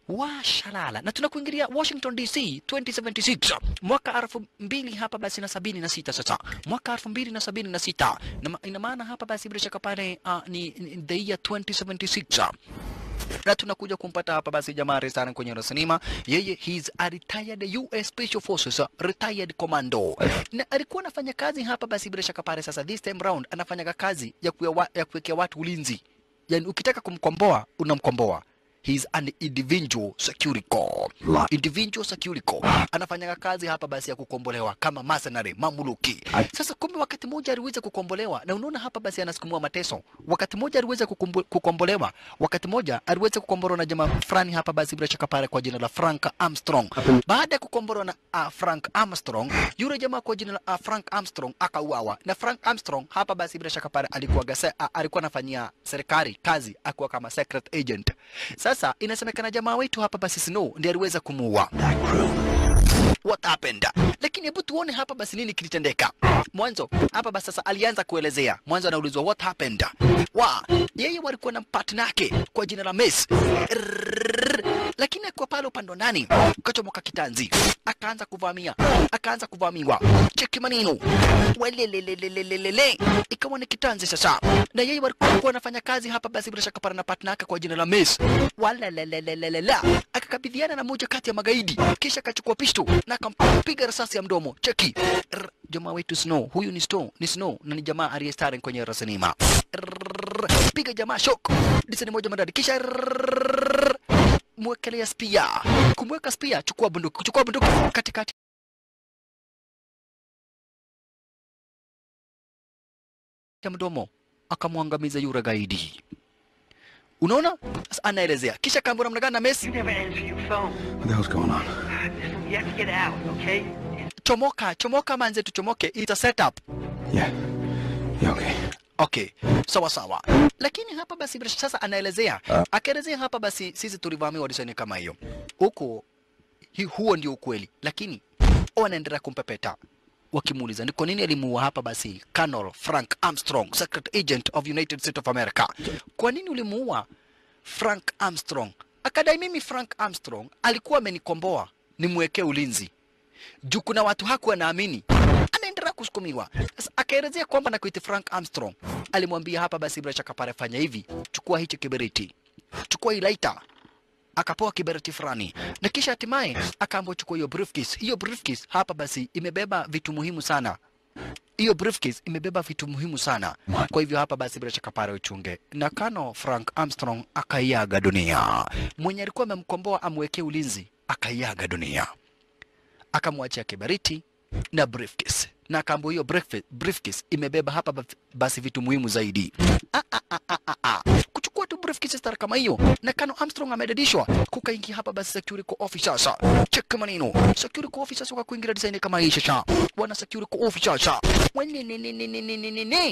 washalala na tunakuingilia Washington DC 2076 mwaka elfu mbili hapa basi na sabini na sita sasa mwaka elfu mbili na sabini na sita na ma- ina maana hapa basi bila shaka pale uh, ni, ni the year 2076 na tunakuja kumpata hapa basi jamaa resana kwenye sinema. Yeye he's a retired US Special Forces uh, retired commando, na alikuwa anafanya kazi hapa basi bila shaka pale. Sasa this time round anafanya kazi ya kuya wa, ya kuwekea watu ulinzi, yani ukitaka kumkomboa unamkomboa. He's an individual security corps. Individual security corps. Anafanya kazi hapa basi ya kukombolewa kama mercenary, mamuluki. Sasa kumbe wakati mmoja aliweza kukombolewa na unaona hapa basi anasukumua mateso. Wakati mmoja aliweza kukumbu- kukombolewa, wakati mmoja aliweza kukombolewa na jamaa fulani hapa basi bila shaka pale kwa jina la Frank Armstrong. Baada ya kukombolewa na uh, Frank Armstrong, yule jamaa kwa jina la uh, Frank Armstrong akauawa. Na Frank Armstrong hapa basi bila shaka pale alikuwa gase, uh, alikuwa anafanyia serikali kazi akiwa kama secret agent. Sasa inasemekana jamaa wetu hapa basi Snow ndiye aliweza kumuua what happened. Lakini hebu tuone hapa basi nini kilitendeka. Mwanzo hapa basi sasa alianza kuelezea. Mwanzo anaulizwa what happened. Wa yeye walikuwa na partner yake kwa jina la Mace. Rrrr. Lakini akiwa pale upande wa ndani kachomoka kitanzi, akaanza kuvamia, akaanza kuvamiwa. Cheki maneno welelelelelelele, ikawa ni kitanzi sasa, na yeye walikuwa wanafanya kazi hapa basi bila shaka para na partner yake kwa jina la Mace. Walalelelelelele, akakabidhiana na moja kati ya magaidi, kisha akachukua pisto na akampiga risasi ya mdomo. Cheki Rrr, jamaa wetu Snow, huyu ni Snow, ni Snow na ni jamaa aliyestari kwenye rasinima. Rrrr, Piga jamaa shock, disani moja madadi, kisha rrrr, mwekelea spia. Kumweka spia, chukua bunduki, chukua bunduki katikati ya mdomo, akamwangamiza yule gaidi. Unaona, Sasa anaelezea, kisha kaambia namna gani na Messi You never answer your phone. What the hell's going on? Listen, you have to get out, okay? chomoka chomoka manze tuchomoke it's a setup Yeah. Yeah, okay. okay sawa sawa lakini hapa basi bila- sasa anaelezea akaelezea hapa basi sisi tulivamiwa disani kama hiyo huko hi, huo ndio ukweli lakini wanaendelea kumpepeta wakimuuliza ni kwa nini alimuua hapa basi Colonel Frank Armstrong secret agent of United States of America kwa nini ulimuua Frank Armstrong akadai mimi Frank Armstrong alikuwa amenikomboa nimwekee ulinzi juu kuna watu hakuwa naamini anaendelea kusukumiwa sasa akaelezea kwamba na kuiti Frank Armstrong alimwambia hapa basi bila shaka pale fanya hivi chukua hichi kiberiti chukua hii lighter akapewa kiberiti fulani na kisha hatimaye akaambiwa chukua hiyo briefcase hiyo briefcase hapa basi imebeba vitu muhimu sana hiyo briefcase imebeba vitu muhimu sana kwa hivyo hapa basi bila shaka pale uchunge na kano Frank Armstrong akaiaga dunia mwenye alikuwa amemkomboa amwekee ulinzi akaiaga dunia akamwachia kiberiti na briefcase na akaambiwa hiyo briefcase, briefcase imebeba hapa baf- basi vitu muhimu zaidi ah, ah, ah, ah, ah, ah. kuchukua tu briefcase star kama hiyo na kano Armstrong amedadishwa kukaingia hapa basi security officers check maneno security officers wakakuingia design kama hii shasha wana security officers wene ne ne ne ne ne ne ne ne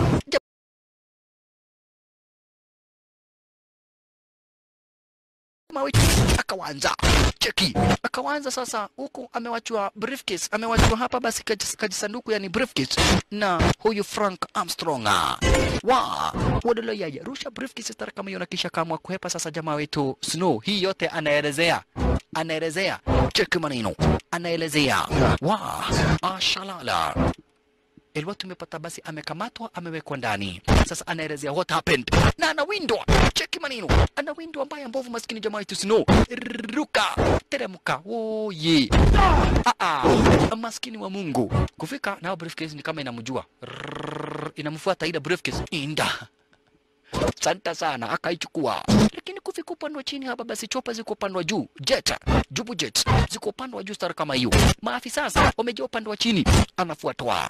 mawiki akawanza cheki akawanza sasa huku amewachwa briefcase amewachwa hapa basi kaji- kajisanduku yani briefcase na huyu Frank Armstrong wa wadolo yaya rusha briefcase stara kama hiyo na kisha kamwa kuhepa sasa jamaa wetu Snow hii yote anaelezea anaelezea cheki maneno anaelezea wa ashalala ilikuwa tumepata basi amekamatwa amewekwa ndani sasa anaelezea what happened na anawindwa cheki maneno anawindwa mbaya mbovu maskini jamaa yetu snow ruka teremka oye ah ah maskini wa Mungu kufika nao briefcase ni kama inamjua Rrrr, inamfuata ile briefcase inda Santa sana akaichukua, lakini kufika upande wa chini hapa, basi chopa ziko upande wa juu, jet jubu jet ziko upande wa juu, stara kama hiyo. Maafisa sasa wamejaa upande wa chini, anafuatwa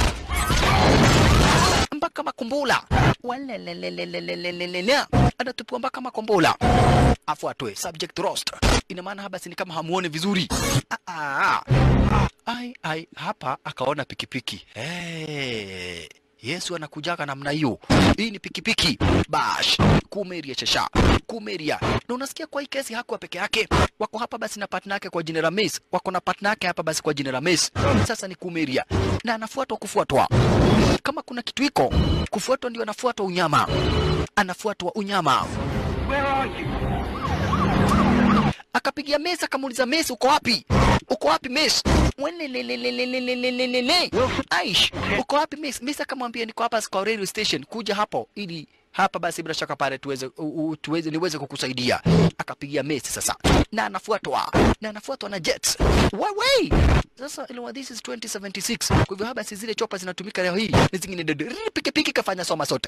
mpaka makumbula walelelelelelelelele anatupiwa mpaka makombola afuatwe subject roast ina maana hapa si ni kama hamuone vizuri ah, ah, ah. ai ai hapa akaona pikipiki hey. Yesu anakujaga namna hiyo. Hii ni pikipiki bash kumeria chasha kumeria, na unasikia kwa hii kesi hakuwa peke yake, wako hapa basi na partner yake kwa jina la Mace, wako na partner yake hapa basi kwa jina la Mace. Sasa ni kumeria na anafuatwa kufuatwa, kama kuna kitu iko kufuatwa, ndio anafuatwa unyama, anafuatwa unyama. Where are you? akapigia Messi akamuuliza Messi, uko wapi? Uko wapi Messi? Welelelelelelelelelele. Aish, uko wapi Messi? Messi akamwambia niko hapa kwa radio station, kuja hapo ili hapa basi bila shaka pale tuweze u, u, tuweze niweze kukusaidia. Akapigia Messi sasa, na anafuatwa na anafuatwa na Jets. Wewe sasa ilikuwa this is 2076. Kwa hivyo haba si zile chopa zinatumika leo hii, ni zingine dede pikipiki kafanya soma sote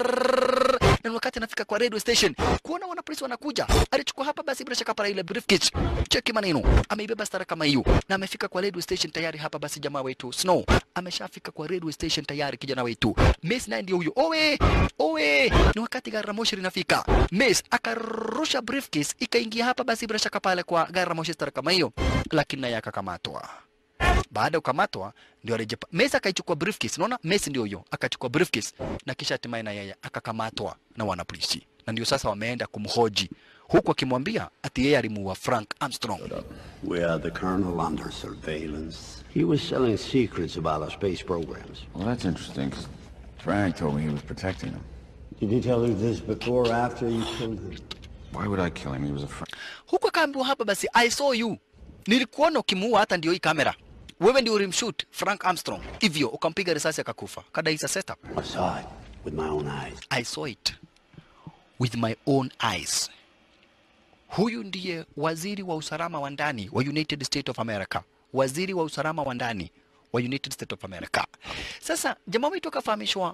na wakati anafika kwa radio station kuona wanapolisi wanakuja, alichukua hapa basi bila shaka pale ile briefcase, cheki maneno, ameibeba stara kama hiyo, na amefika kwa radio station tayari. Hapa basi jamaa wetu Snow ameshafika kwa radio station tayari, kijana wetu Mace naye ndio huyo. Owe owe, ni wakati gari la moshi linafika, Mace akarusha briefcase ikaingia hapa basi bila shaka pale kwa gari la moshi stara kama hiyo, lakini naye akakamatwa baada ya kukamatwa ndio alijepa Messi akaichukua briefcase. Unaona, Messi ndio huyo akachukua briefcase na kisha hatimaye na yeye akakamatwa na wanapolisi, na ndio sasa wameenda kumhoji huku akimwambia ati yeye alimuua Frank Armstrong. We are the colonel under surveillance. He was selling secrets about our space programs. Well, that's interesting, 'cause Frank told me he was protecting him. Did he tell you this before or after you killed him? Why would I kill him? He was a friend. Huku akaambiwa hapa basi, I saw you, nilikuona ukimuua, hata ndio hii kamera wewe ndio ulimshoot Frank Armstrong, hivyo ukampiga risasi akakufa. Kada isa setup. I saw it with my own eyes. I saw it with my own eyes. Huyu ndiye waziri wa usalama wa ndani wa United States of America, waziri wa usalama wa ndani wa United States of America. Sasa jamaa wetu akafahamishwa,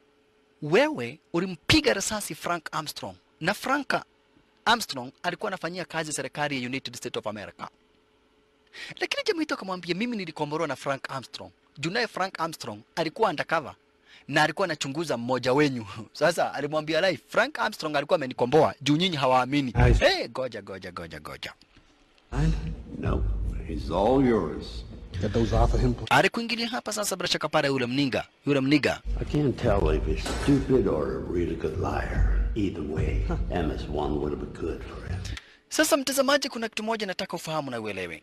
wewe ulimpiga risasi Frank Armstrong, na Frank Armstrong alikuwa anafanyia kazi serikali ya United States of America. Lakini jamaa wetu akamwambia, mimi nilikomborwa na Frank Armstrong. Juu naye Frank Armstrong alikuwa undercover na alikuwa anachunguza mmoja wenyu. Sasa alimwambia live, Frank Armstrong alikuwa amenikomboa juu nyinyi hawaamini. Nice. Hey, goja goja goja goja. No, he's all yours. Get those off of him. Alikuingilia hapa sasa bila shaka pale yule mninga, yule mniga. I can't tell if he's stupid or a really good liar. Either way, MS-1 would have been good for him. Sasa mtazamaji, kuna kitu moja nataka ufahamu na uelewe.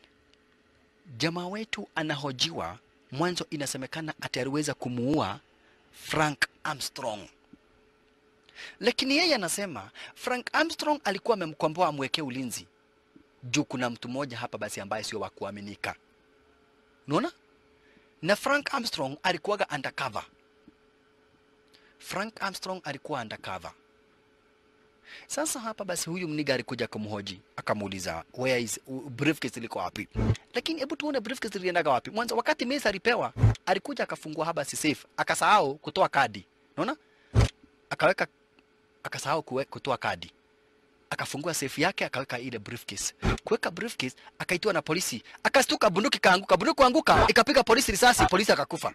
Jamaa wetu anahojiwa, mwanzo inasemekana ati aliweza kumuua Frank Armstrong, lakini yeye anasema Frank Armstrong alikuwa amemkomboa amwekee ulinzi juu kuna mtu mmoja hapa basi ambaye sio wa kuaminika. Unaona? Na Frank Armstrong alikuwaga undercover. Frank Armstrong alikuwa undercover. Sasa hapa basi huyu mniga alikuja kumhoji, akamuuliza where is u- briefcase liko wapi? Lakini hebu tuone briefcase iliendaga wapi? Mwanzo wakati Messi alipewa, alikuja akafungua haba si safe, akasahau kutoa kadi. Unaona? Akaweka akasahau kuwe- kutoa kadi. Akafungua safe yake akaweka ile briefcase. Kuweka briefcase akaitiwa na polisi. Akastuka bunduki kaanguka, bunduki kuanguka ikapiga polisi risasi, polisi akakufa.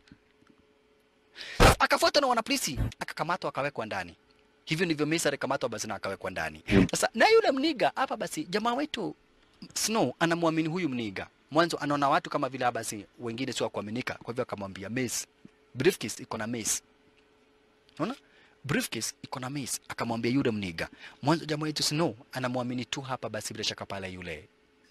Akafuatwa na wanapolisi, akakamatwa akawekwa ndani. Hivyo ndivyo Messi alikamatwa basi na akawekwa ndani. Sasa na yule mniga hapa basi jamaa wetu Snow anamwamini huyu mniga. Mwanzo anaona watu kama vile basi wengine sio wa kuaminika. Kwa hivyo akamwambia Messi, briefcase iko na Messi. Unaona? Briefcase iko na Messi. Akamwambia yule mniga. Mwanzo jamaa wetu Snow anamwamini tu hapa basi bila shaka pale yule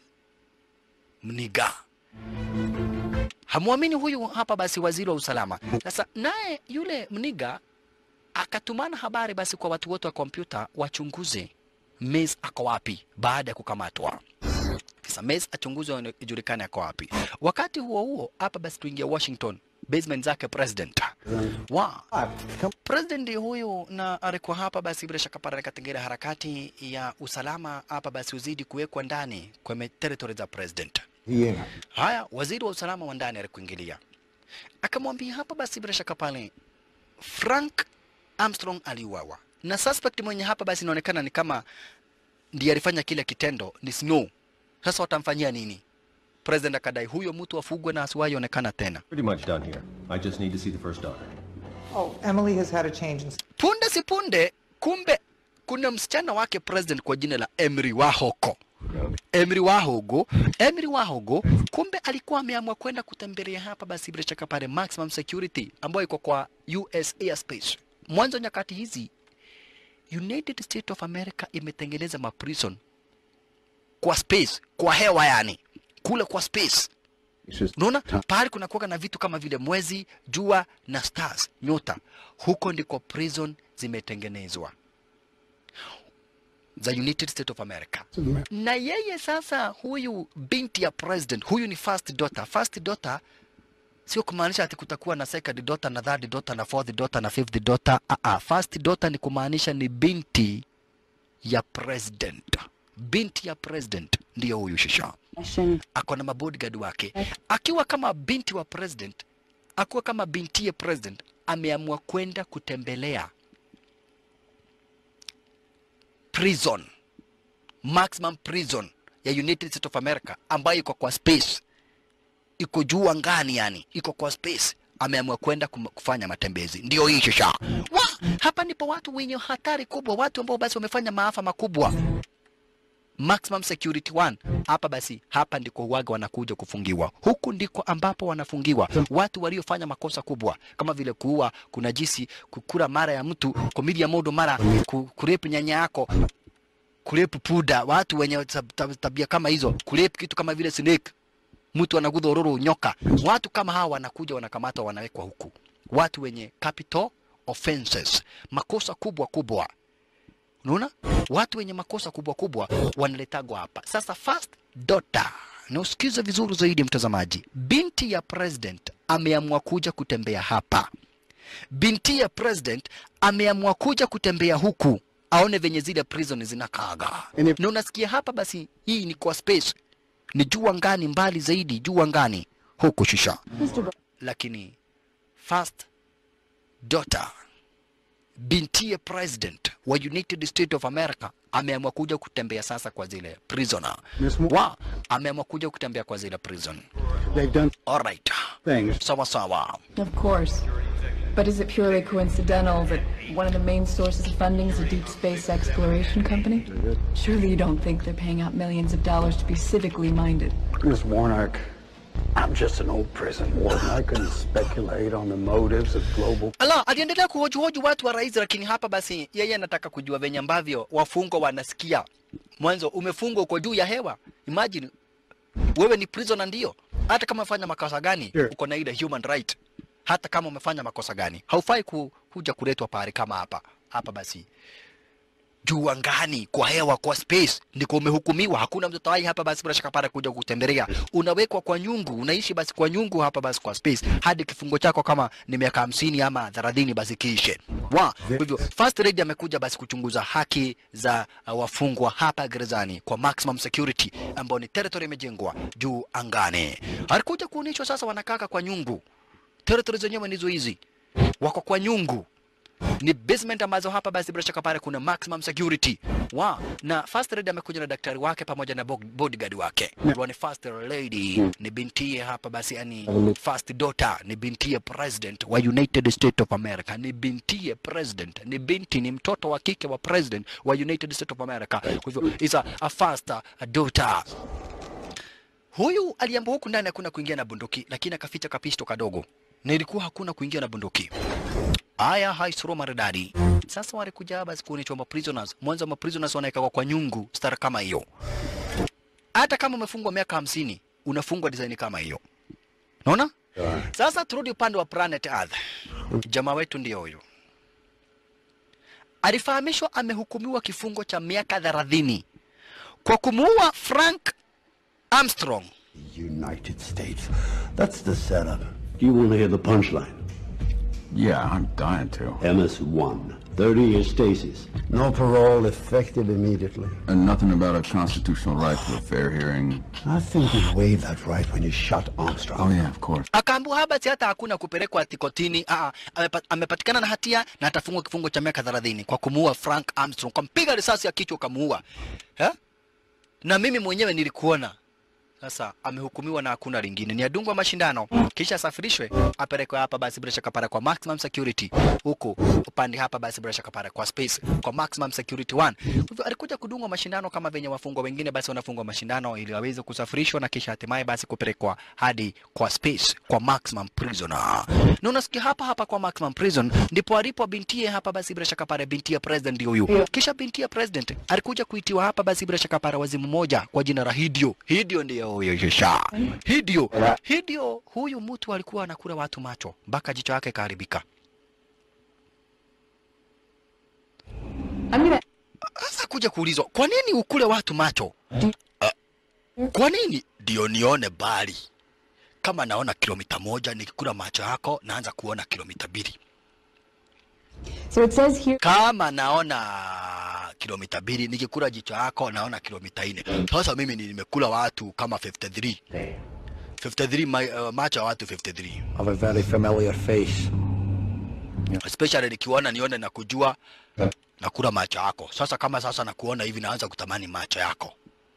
mniga hamwamini huyu hapa basi waziri wa usalama. Sasa naye yule mniga akatumana habari basi kwa watu wote wa kompyuta wachunguze Mace ako wapi baada ya kukamatwa. Sasa Mace achunguzwe ijulikane ako wapi. Wakati huo huo hapa basi tuingia Washington basement zake president wa president huyu na alikuwa hapa basi bila shaka pale katika harakati ya usalama hapa basi uzidi kuwekwa ndani kwenye territory za president. Yeah. Haya, waziri wa usalama wa ndani alikuingilia akamwambia hapa basi bila shaka pale Frank Armstrong aliuawa na suspect mwenye hapa basi inaonekana ni kama ndiye alifanya kile kitendo ni Snow. Sasa watamfanyia nini? President akadai huyo mtu afugwe na asiwahi onekana tena. Pretty much done here. I just need to see the first daughter. Oh, Emily has had a change in Punde si punde, kumbe kuna msichana wake president kwa jina la Emery Wahoko. Emery Wahogo, Emery Wahogo kumbe alikuwa ameamua kwenda kutembelea hapa basi bila shaka pale maximum security ambayo iko kwa US airspace. Mwanzo nyakati hizi United States of America imetengeneza maprison kwa space, kwa hewa yani, kule kwa space. It's just Unaona pahali kuna kuwaga na vitu kama vile mwezi, jua na stars, nyota. Huko ndiko prison zimetengenezwa. za United States of America. Na yeye sasa, huyu binti ya president, huyu ni first daughter. First daughter sio kumaanisha ati kutakuwa na second daughter na third daughter na fourth daughter na fifth daughter. Ah, ah, first daughter ni kumaanisha ni binti ya president. Binti ya president ndiyo huyu shisha, ako na mabodyguard wake, akiwa kama binti wa president, akiwa kama binti ya president, ameamua kwenda kutembelea prison maximum prison ya United States of America ambayo iko kwa space, iko juu angani, yani iko kwa space. Ameamua kwenda kum- kufanya matembezi, ndio hii shisha. Wa, hapa ndipo watu wenye hatari kubwa, watu ambao basi wamefanya maafa makubwa. Maximum security one hapa basi, hapa ndiko huwaga wanakuja kufungiwa. Huku ndiko ambapo wanafungiwa watu waliofanya makosa kubwa kama vile kuua, kuna jisi, kukula mara ya mtu, kumilia modo mara, ku- kurepu nyanya yako, kurepu puda, watu wenye tab- tab- tabia kama hizo, kurepu kitu kama vile snake, mtu anagudha ororo nyoka. Watu kama hawa wanakuja wanakamatwa, wanawekwa huku. Watu wenye capital offenses, makosa kubwa kubwa Unaona, watu wenye makosa kubwa kubwa wanaletagwa hapa. Sasa first daughter, na usikize vizuri zaidi mtazamaji, binti ya president ameamua kuja kutembea hapa. Binti ya president ameamua kuja kutembea huku aone venye zile prison zinakaaga, na unasikia hapa basi, hii ni kwa space, ni juu angani, mbali zaidi, juu angani huku shisha, lakini first daughter bintiye president wa United States of America ameamua kuja kutembea sasa kwa zile prisoner Miss Mo- wa ameamua kuja kutembea kwa zile prison. They've done Alright, things. sawa sawa. Of course. But is it purely coincidental that one of the main sources of funding is a deep space exploration company? Surely you don't think they're paying out millions of dollars to be civically minded. Miss Warnock, I'm just an old prison warden. I couldn't speculate on the motives of global. Ala, aliendelea kuhojihoji watu wa rais, lakini hapa basi yeye anataka kujua venye ambavyo wafungwa wanasikia. Mwanzo umefungwa uko juu ya hewa, imagine wewe ni prisoner, ndio hata kama umefanya makosa gani Sure. uko na ile human right. Hata kama umefanya makosa gani haufai ku, kuja kuletwa pahali kama hapa hapa. Basi juu angani, kwa hewa, kwa space ndiko umehukumiwa. Hakuna mtoto hai hapa basi bila shaka pale kuja kutembelea. Unawekwa kwa nyungu, unaishi basi kwa nyungu hapa basi kwa space hadi kifungo chako kama ni miaka hamsini ama thelathini basi kiishe. Wa kwa hivyo first lady amekuja basi kuchunguza haki za uh, wafungwa hapa gerezani kwa maximum security ambao ni territory imejengwa juu angani. Alikuja kuonyeshwa sasa wanakaka kwa nyungu, territory zenyewe ndizo hizi, wako kwa nyungu ni basement ambazo hapa basi bila shaka pale kuna maximum security wa na first lady amekuja na daktari wake pamoja na bo- bodyguard wake yeah. ni first lady ni bintie hapa basi yani first daughter ni bintie president wa United States of America ni bintie president ni binti ni mtoto wa kike wa president wa United States of America kwa hivyo is a, a first uh, daughter huyu aliambiwa huku ndani hakuna kuingia na bunduki lakini akaficha kapisto kadogo na ilikuwa hakuna kuingia na bunduki Aya, haisuro maridadi. Sasa walikuja basi kuonyeshwa ma prisoners. Mwanzo ma prisoners wanawekwa kwa nyungu stara kama hiyo. Hata kama umefungwa miaka hamsini unafungwa design kama hiyo. Unaona? Sasa turudi upande wa planet Earth. Jamaa wetu ndio huyo. Alifahamishwa amehukumiwa kifungo cha miaka 30 kwa kumuua Frank Armstrong. United States. That's the setup. Do you want to hear the punchline? Yeah, I'm dying to. MS-1, 30-year stasis. No parole effective immediately. And nothing about a constitutional right to a fair hearing. I think you waived that right when you shot Armstrong. Oh, yeah, of course. akaambiwa hapa basi hata hakuna kupelekwa ati kotini. Aa, amepa, amepatikana na hatia na atafungwa kifungo cha miaka 30 kwa kumuua Frank Armstrong, kwa mpiga risasi ya kichwa kamuua. Eh? Na mimi mwenyewe nilikuona. Sasa amehukumiwa na hakuna lingine, ni adungwa mashindano kisha asafirishwe apelekwe hapa basi bila shaka pale kwa maximum security, huku upande hapa basi bila shaka pale kwa space kwa maximum security one. Kwa hivyo alikuja kudungwa mashindano kama venye wafungwa wengine basi wanafungwa mashindano ili waweze kusafirishwa na kisha hatimaye basi kupelekwa hadi kwa space kwa maximum prisoner. Na unasikia hapa hapa kwa maximum prison ndipo alipo bintie hapa basi bila shaka pale bintie president ndio huyu. Kisha bintie president alikuja kuitiwa hapa basi bila shaka pale wazimu moja kwa jina la Hidio. Hidio ndiyo huyo shisha. Hidio. Hidio huyu mtu alikuwa anakula watu macho mpaka jicho yake kaharibika. I'm gonna Sasa kuja kuulizwa, kwa nini ukule watu macho? Ah, kwa nini? Ndio nione bali. Kama naona kilomita moja, nikikula macho yako naanza kuona kilomita mbili. So it says here. Kama naona kilomita mbili, nikikula jicho yako naona kilomita nne. Sasa mimi ni- nimekula watu kama 53 53 ma, uh, macho ya watu 53 Of a very familiar face. especially nikiona nione na kujua nakula macho yako. Sasa kama sasa nakuona hivi, naanza kutamani macho yako.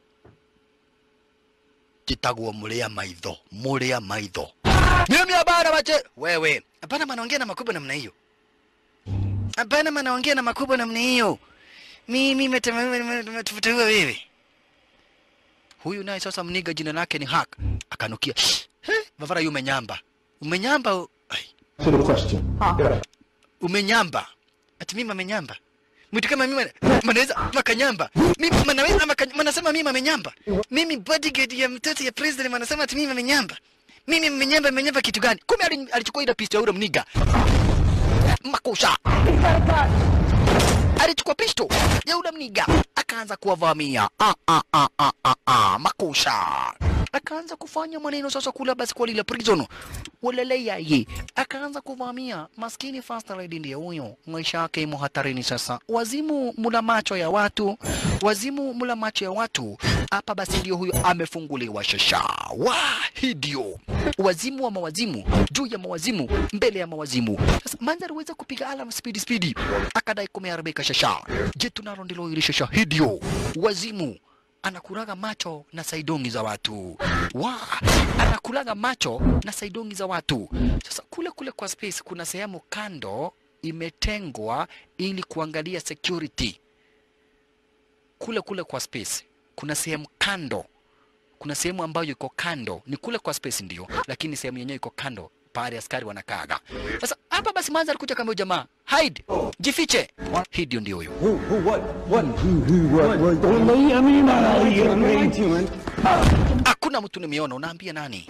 Jitagwo mulia maitho, mulia maitho. Mimi hapana mache. Wewe hapana, manaongea na makubwa namna hiyo. Hapana, manaongea na makubwa namna hiyo. Mimi nimetafutiwa wewe. Huyu naye sasa mniga jina lake ni Hak. Akanukia. He, Vavara yu umenyamba. Umenyamba. u- Ai. To the question. umenyamba ati mimi amenyamba mtu kama mimi manaweza makanyamba mimi manaweza maka- manasema mimi amenyamba mimi bodyguard ya mtoto ya president manasema ati mimi amenyamba mimi amenyamba amenyamba kitu gani kumbe ali- alichukua ile pisto ya ule mniga makusha alichukua pisto ya ule mniga akaanza kuwavamia ah, ah, ah, ah, ah, ah, makusha akaanza kufanya maneno sasa kula basi kwa lile prison walelea ye akaanza kuvamia maskini first lady ndiye huyo maisha yake imo hatarini sasa wazimu mula macho ya watu wazimu mula macho ya watu hapa basi ndio huyo amefunguliwa shasha wa hidio wazimu wa mawazimu juu ya mawazimu mbele ya mawazimu sasa manzari weza kupiga alam spidi spidi akadai kumeharibika shasha je tunalo ndilo hili shasha hidio wazimu anakulaga macho na saidongi za watu wa anakulaga macho na saidongi za watu sasa kule kule kwa space kuna sehemu kando imetengwa ili kuangalia security kule kule kwa space kuna sehemu kando kuna sehemu ambayo iko kando ni kule kwa space ndio lakini sehemu yenyewe iko kando pahali askari wanakaaga sasa hapa basi manza alikuja kama huyu jamaa hide jifiche hii ndio ndio huyo hakuna mtu nimeona unaambia nani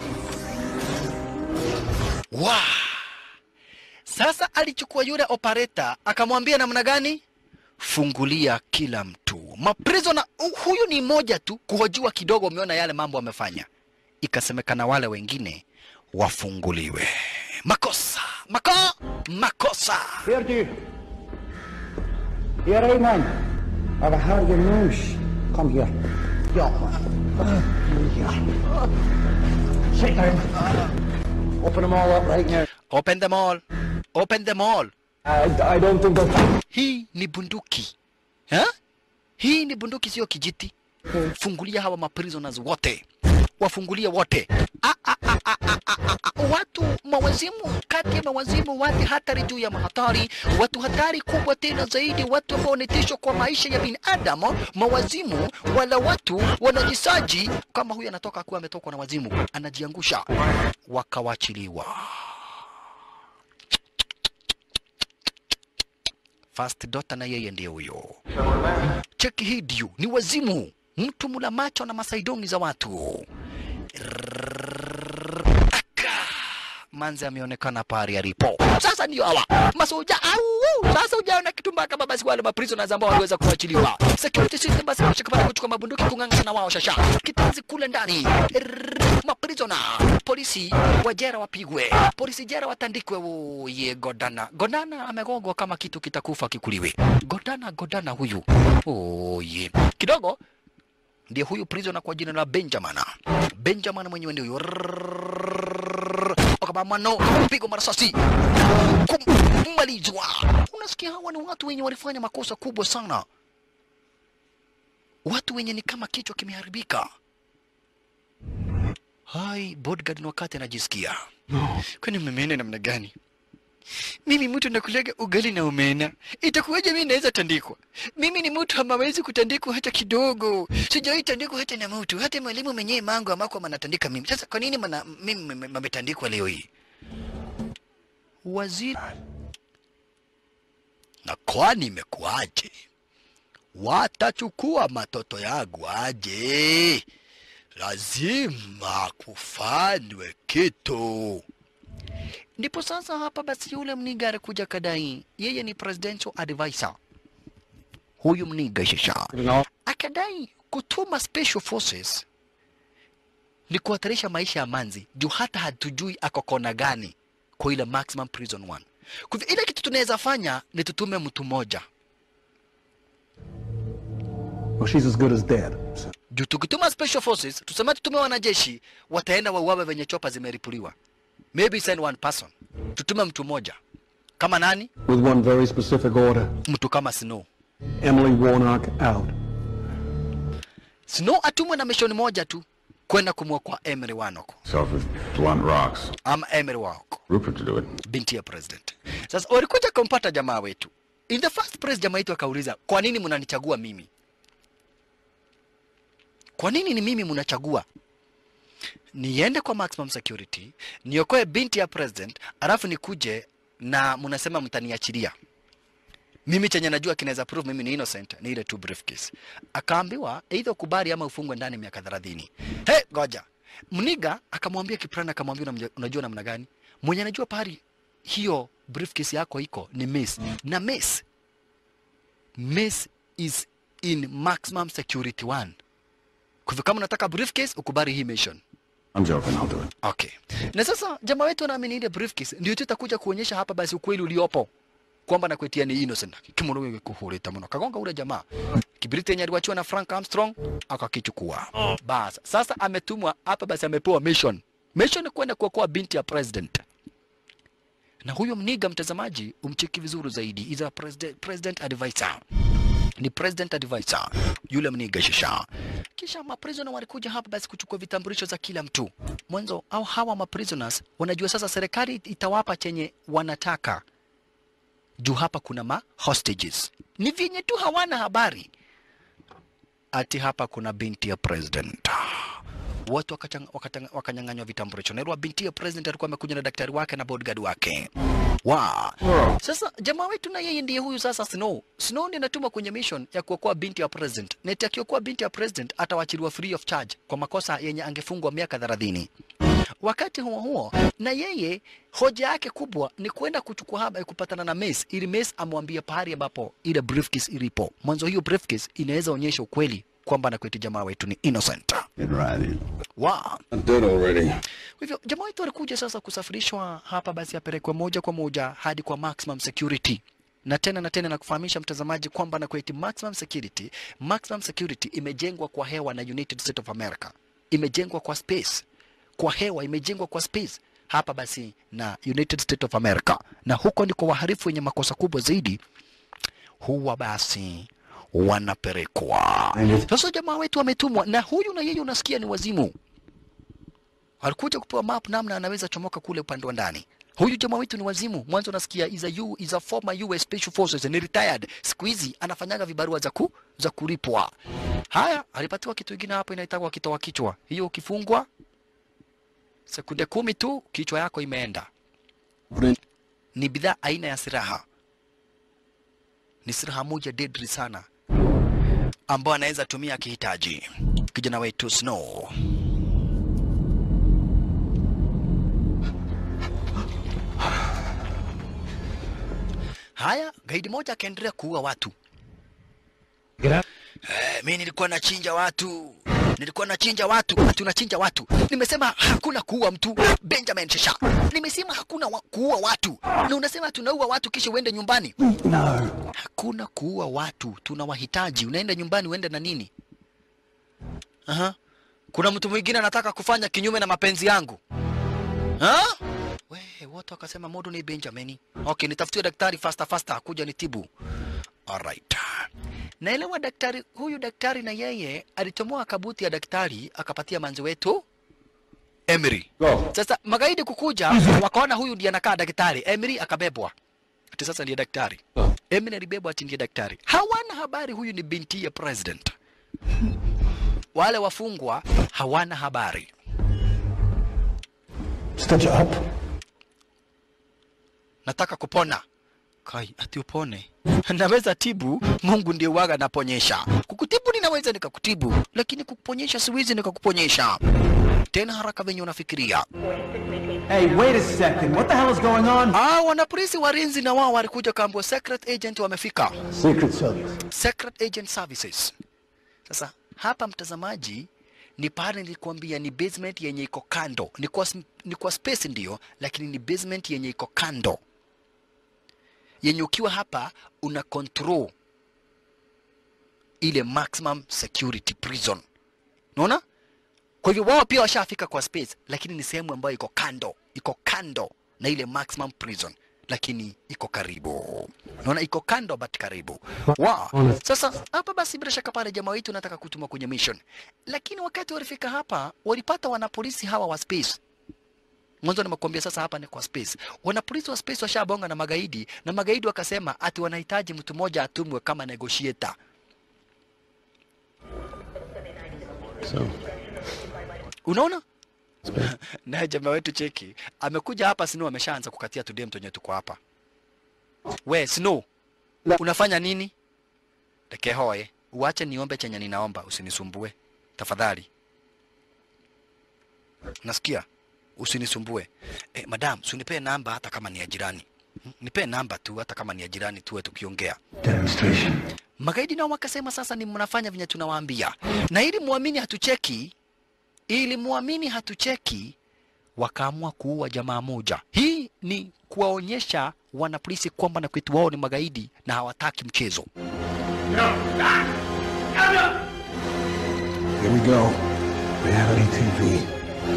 wa sasa alichukua yule operator akamwambia namna gani fungulia kila mtu maprisona huyu ni moja tu kuhojiwa kidogo umeona yale mambo amefanya ikasemekana wale wengine wafunguliwe makosa mako makosa Here, you. Here, I man. I've heard your news. Come here. Yeah. Sit down. Open them all up right now. open them all open them all I, I don't think they'll... hii ni bunduki ha? hii ni bunduki sio kijiti fungulia hawa maprisoners wote wafungulie wote ah, ah, ah, ah, ah, ah, ah, ah. watu mawazimu kati ya mawazimu watu hatari juu ya mahatari watu hatari kubwa tena zaidi watu ambao ni tisho kwa maisha ya binadamu mawazimu wala watu wanajisaji kama huyu anatoka kuwa ametokwa na wazimu anajiangusha wakawachiliwa First daughter na yeye ndiye huyo. Cheki hii ndio ni wazimu, mtu mula macho na masaidongi za watu. Aka. Manzi ameonekana pahali alipo. Sasa ndio hawa masoja au sasa hujaona kitu mbaya kama basi wale maprisoners ambao waliweza kuachiliwa. Security system basi washikapata kuchukua mabunduki kung'ang'ana na wao shasha. Kitanzi kule ndani. Rrrr, Maprisona, polisi wa jera wapigwe, polisi jera watandikwe. Oye, Godana, Godana amegongwa kama kitu kitakufa kikuliwe. Godana, Godana huyu. Oye, kidogo ndiye huyu prisoner kwa jina la Benjamin. Benjamin mwenyewe ndio huyo. Akabamano pigo marasasi kumalizwa. Unasikia hawa ni watu wenye walifanya makosa kubwa sana, watu wenye ni kama kichwa kimeharibika. Hai, bodyguard ni wakati anajisikia kwani mmemena namna gani? Mimi mtu nakulaga ugali na omena, itakuwaje mimi naweza tandikwa? Mimi ni mtu hamawezi kutandikwa hata kidogo, sijawahi tandikwa hata na mtu, hata mwalimu mwenyewe mangu amako manatandika mimi. Sasa kwa nini mana, mimi mametandikwa leo hii? Waziri na kwani imekuwaje? Watachukua matoto yangu aje? Lazima kufanywe kitu. Ndipo sasa hapa basi yule mniga alikuja kadai yeye ni presidential advisor huyu mniga shisha akadai kutuma special forces ni kuhatarisha maisha ya manzi juu hata hatujui ako kona gani kwa ile maximum prison one kwa hivyo ile kitu tunaweza fanya ni tutume mtu mmoja Well, she's as good as dead. So juu tukituma special forces tuseme tutume wanajeshi wataenda wauawe venye chopa zimeripuliwa maybe send one person tutume mtu mmoja kama nani with one very specific order. mtu kama snow Emily Warnock out. snow atumwe na mishoni moja tu kwenda kumwokoa emery wanoko Self with blunt rocks. ama emery wanoko Rupert to do it. binti ya president sasa walikuja kumpata jamaa wetu in the first place jamaa wetu akauliza kwa nini mnanichagua mimi kwa nini ni mimi mnachagua niende kwa maximum security niokoe binti ya president alafu nikuje na mnasema mtaniachilia mimi chenye najua kinaweza prove mimi ni innocent ni ile tu briefcase akaambiwa either ukubali ama ufungwe ndani miaka 30 hey goja mniga akamwambia kiprana akamwambia "Unamja- unajua namna gani mwenye anajua pahali hiyo briefcase yako iko ni miss na miss miss is in maximum security one kwa hivyo kama unataka briefcase ukubali hii mission I'm joking, I'll do it. Okay. Na sasa jamaa wetu anaamini ile briefcase ndio tu itakuja kuonyesha hapa basi ukweli uliopo kwamba nakuetia ni innocent. Kimono wewe kuhurita mno. Kagonga ule jamaa. Kibiriti yenye aliwachiwa na Frank Armstrong akakichukua. Bas, sasa ametumwa hapa basi amepewa mission. Mission ni kwenda kuokoa binti ya president. Na huyo mniga mtazamaji umcheki vizuri zaidi. Is a president, president advisor ni president advisor yule mniga shisha. Kisha maprisoners walikuja hapa basi kuchukua vitambulisho za kila mtu mwanzo, au hawa maprisoners wanajua sasa serikali itawapa chenye wanataka juu hapa kuna ma hostages. Ni vyenye tu hawana habari ati hapa kuna binti ya president watu wakachang- wakatang- wakanyang'anywa vitambulisho. Na ile binti ya president alikuwa amekuja na daktari wake na bodyguard wake. Wa. Sasa jamaa wetu na yeye ndiye huyu sasa Snow. Snow ndiye anatuma kwenye mission ya kuokoa binti ya president. Na eti akiokoa binti ya president atawachiliwa free of charge kwa makosa yenye angefungwa miaka 30. Wakati huo huo, na yeye hoja yake kubwa ni kwenda kuchukua haba kupatana na Mace ili Mace amwambie pahali ambapo ile briefcase ilipo. Mwanzo hiyo briefcase inaweza onyesha ukweli kwamba na kwetu jamaa wetu ni innocent. Get right in. Wow. I'm dead already. Kwa hivyo jamaa wetu alikuja sasa kusafirishwa hapa, basi apelekwe moja kwa moja hadi kwa maximum security na tena na tena na kufahamisha mtazamaji kwamba na kweti maximum security, maximum security imejengwa kwa hewa na United States of America, imejengwa kwa space, kwa hewa, imejengwa kwa space hapa basi na United States of America, na huko ndiko wahalifu wenye makosa kubwa zaidi huwa basi wanapelekwa. Sasa jamaa wetu ametumwa na huyu, na yeye unasikia ni wazimu alikuja kupewa map namna anaweza chomoka kule upande wa ndani. Huyu jamaa wetu ni wazimu. Mwanzo nasikia is a, U, is a former US Special Forces ni retired. Siku hizi anafanyaga vibarua za ku, za kulipwa. Haya, alipatiwa kitu kingine hapo inaitwa kitoa kichwa. Hiyo ukifungwa sekunde kumi tu kichwa yako imeenda. Ni bidhaa aina ya silaha, ni silaha moja deadly sana ambayo anaweza tumia akihitaji. Kijana wetu Snow Haya, gaidi moja akaendelea kuua watu. Eh, mi nilikuwa nachinja watu, nilikuwa nachinja watu, ati unachinja watu. Nimesema hakuna kuua mtu, Benjamin Shasha. Nimesema hakuna wa kuua watu, na unasema tunaua watu kisha uende nyumbani. No. Hakuna kuua watu, tunawahitaji. Unaenda nyumbani uende na nini? Aha. Kuna mtu mwingine anataka kufanya kinyume na mapenzi yangu. Ha? We, wote wakasema modo ni Benjamini. Okay, nitafutie daktari fasta fasta kuja nitibu. Alright. Naelewa daktari huyu daktari na yeye alitomoa kabuti ya daktari akapatia manzi wetu Emery. Go. Sasa magaidi kukuja wakaona huyu ndiye anakaa daktari. Emery akabebwa. Ati sasa ndiye daktari. Emery alibebwa ati ndiye daktari. Hawana habari huyu ni binti ya president. Wale wafungwa hawana habari. Stitch up. nataka kupona. Kai, ati upone? Naweza tibu, Mungu ndiye waga anaponyesha. Kukutibu ninaweza nikakutibu, lakini kukuponyesha siwezi nikakuponyesha. tena haraka venye unafikiria. Hey, wait a second. What the hell is going on? Ah, wanapolisi warinzi na wao walikuja kaambua secret agent wamefika. Secret Service. Secret Agent Services. Sasa hapa mtazamaji, ni pale nilikwambia ni basement yenye iko kando, ni kwa, sm- ni kwa space ndio, lakini ni basement yenye iko kando, yenye ukiwa hapa una control ile maximum security prison. Unaona? Kwa hivyo wao pia washafika kwa space, lakini ni sehemu ambayo iko kando, iko kando na ile maximum prison, lakini iko karibu. Unaona, iko kando but karibu. Wow. Sasa hapa basi, bila shaka pale jamaa wetu nataka kutuma kwenye mission, lakini wakati walifika hapa walipata wanapolisi hawa wa space mwanzo nimekuambia sasa hapa ni kwa space. Wanapolisi wa space washabonga na magaidi, na magaidi wakasema ati wanahitaji mtu mmoja atumwe kama negotiator. So, Unaona? naye jamaa wetu cheki amekuja hapa Snow ameshaanza kukatia tudem tonye tuko hapa. We Snow, unafanya nini? Lekehoe, uache niombe chenye ninaomba, usinisumbue tafadhali. Nasikia? Usinisumbue. Eh, madam, sunipee namba hata kama ni ya jirani. Hmm, Nipee namba tu hata kama ni ya jirani tuwe tukiongea. Demonstration. Magaidi nao wakasema sasa ni mnafanya venye tunawaambia, na ili muamini hatucheki, ili muamini hatucheki, wakaamua kuua jamaa moja. Hii ni kuwaonyesha wanapolisi kwamba na kwetu wao ni magaidi na hawataki mchezo. here we go. Reality TV.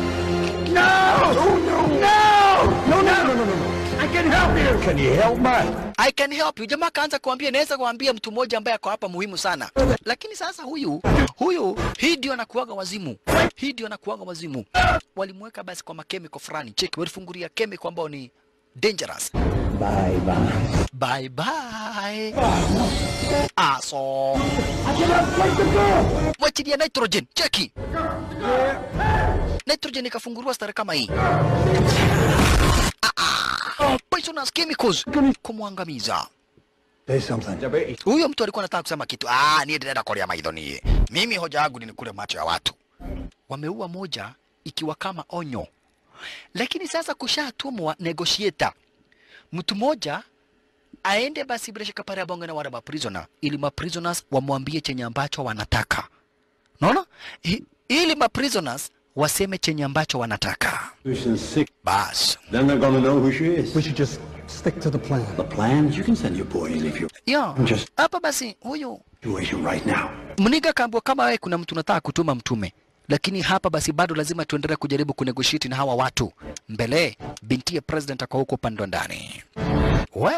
Can you help me? I can help you. Jamaa kaanza kuambia, naweza kuambia mtu mmoja ambaye ako hapa muhimu sana, lakini sasa huyu huyu, hii ndio anakuaga wazimu, hii ndio anakuaga wazimu. Walimweka basi kwa makemiko fulani, cheki, walifungulia kemiko ambao ni dangerous. Bye bye. Bye bye. Aso. Mwachilia nitrogen, cheki. Nitrogen ikafunguliwa stare kama hii. Ah, ah. Poisonous chemicals kumwangamiza. Say something. Huyo mtu alikuwa anataka kusema kitu. Ah, niye ndio kulia maidho niye. Mimi hoja yangu ni kule macho ya watu. Wameua moja ikiwa kama onyo, lakini sasa kushatumwa negotiator, mtu mmoja aende basi bila shaka pale abonge na wale maprisoner, ili maprisoners wamwambie chenye ambacho wanataka. Unaona, I- ili maprisoners waseme chenye ambacho wanataka. Susan's sick. Bas Then they're gonna know who she is. We should just stick to the plan. The plans? You can send your boy in if you're yo Just- hapa basi, huyu situation right now. Mniga kaambua kama wewe kuna mtu unataka kutuma mtume, lakini hapa basi bado lazima tuendelee kujaribu kunegotiate na hawa watu mbele. Binti ya president ako huko upande wa ndani. We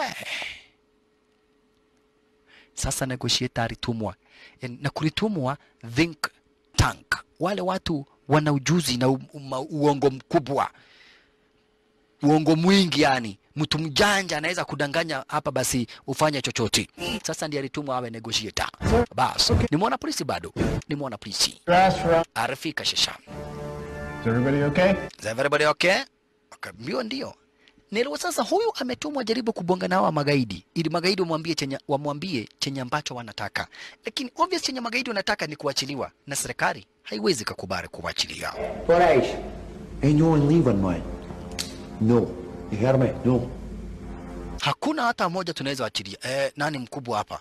sasa negotiator alitumwa Yaani, na kulitumwa think tank, wale watu wana ujuzi na u, uma, uongo mkubwa, uongo mwingi yani mtu mjanja anaweza kudanganya hapa basi ufanye chochote. Sasa ndiye alitumwa awe negotiator. Bas, ni mwana polisi bado, ni mwana polisi arifika shisha. Is everybody okay? Is everybody okay? Akaambiwa ndio. Nilo sasa huyu ametumwa jaribu kubonga na hawa magaidi ili magaidi wamwambie chenye wamwambie chenye ambacho wanataka. Lakini obvious chenye magaidi wanataka ni kuachiliwa na serikali haiwezi kukubali kuachilia. Coragem. Ain't no one leaving, man. No. You hear me? No. Hakuna hata mmoja tunaweza achilia. Eh, nani mkubwa hapa?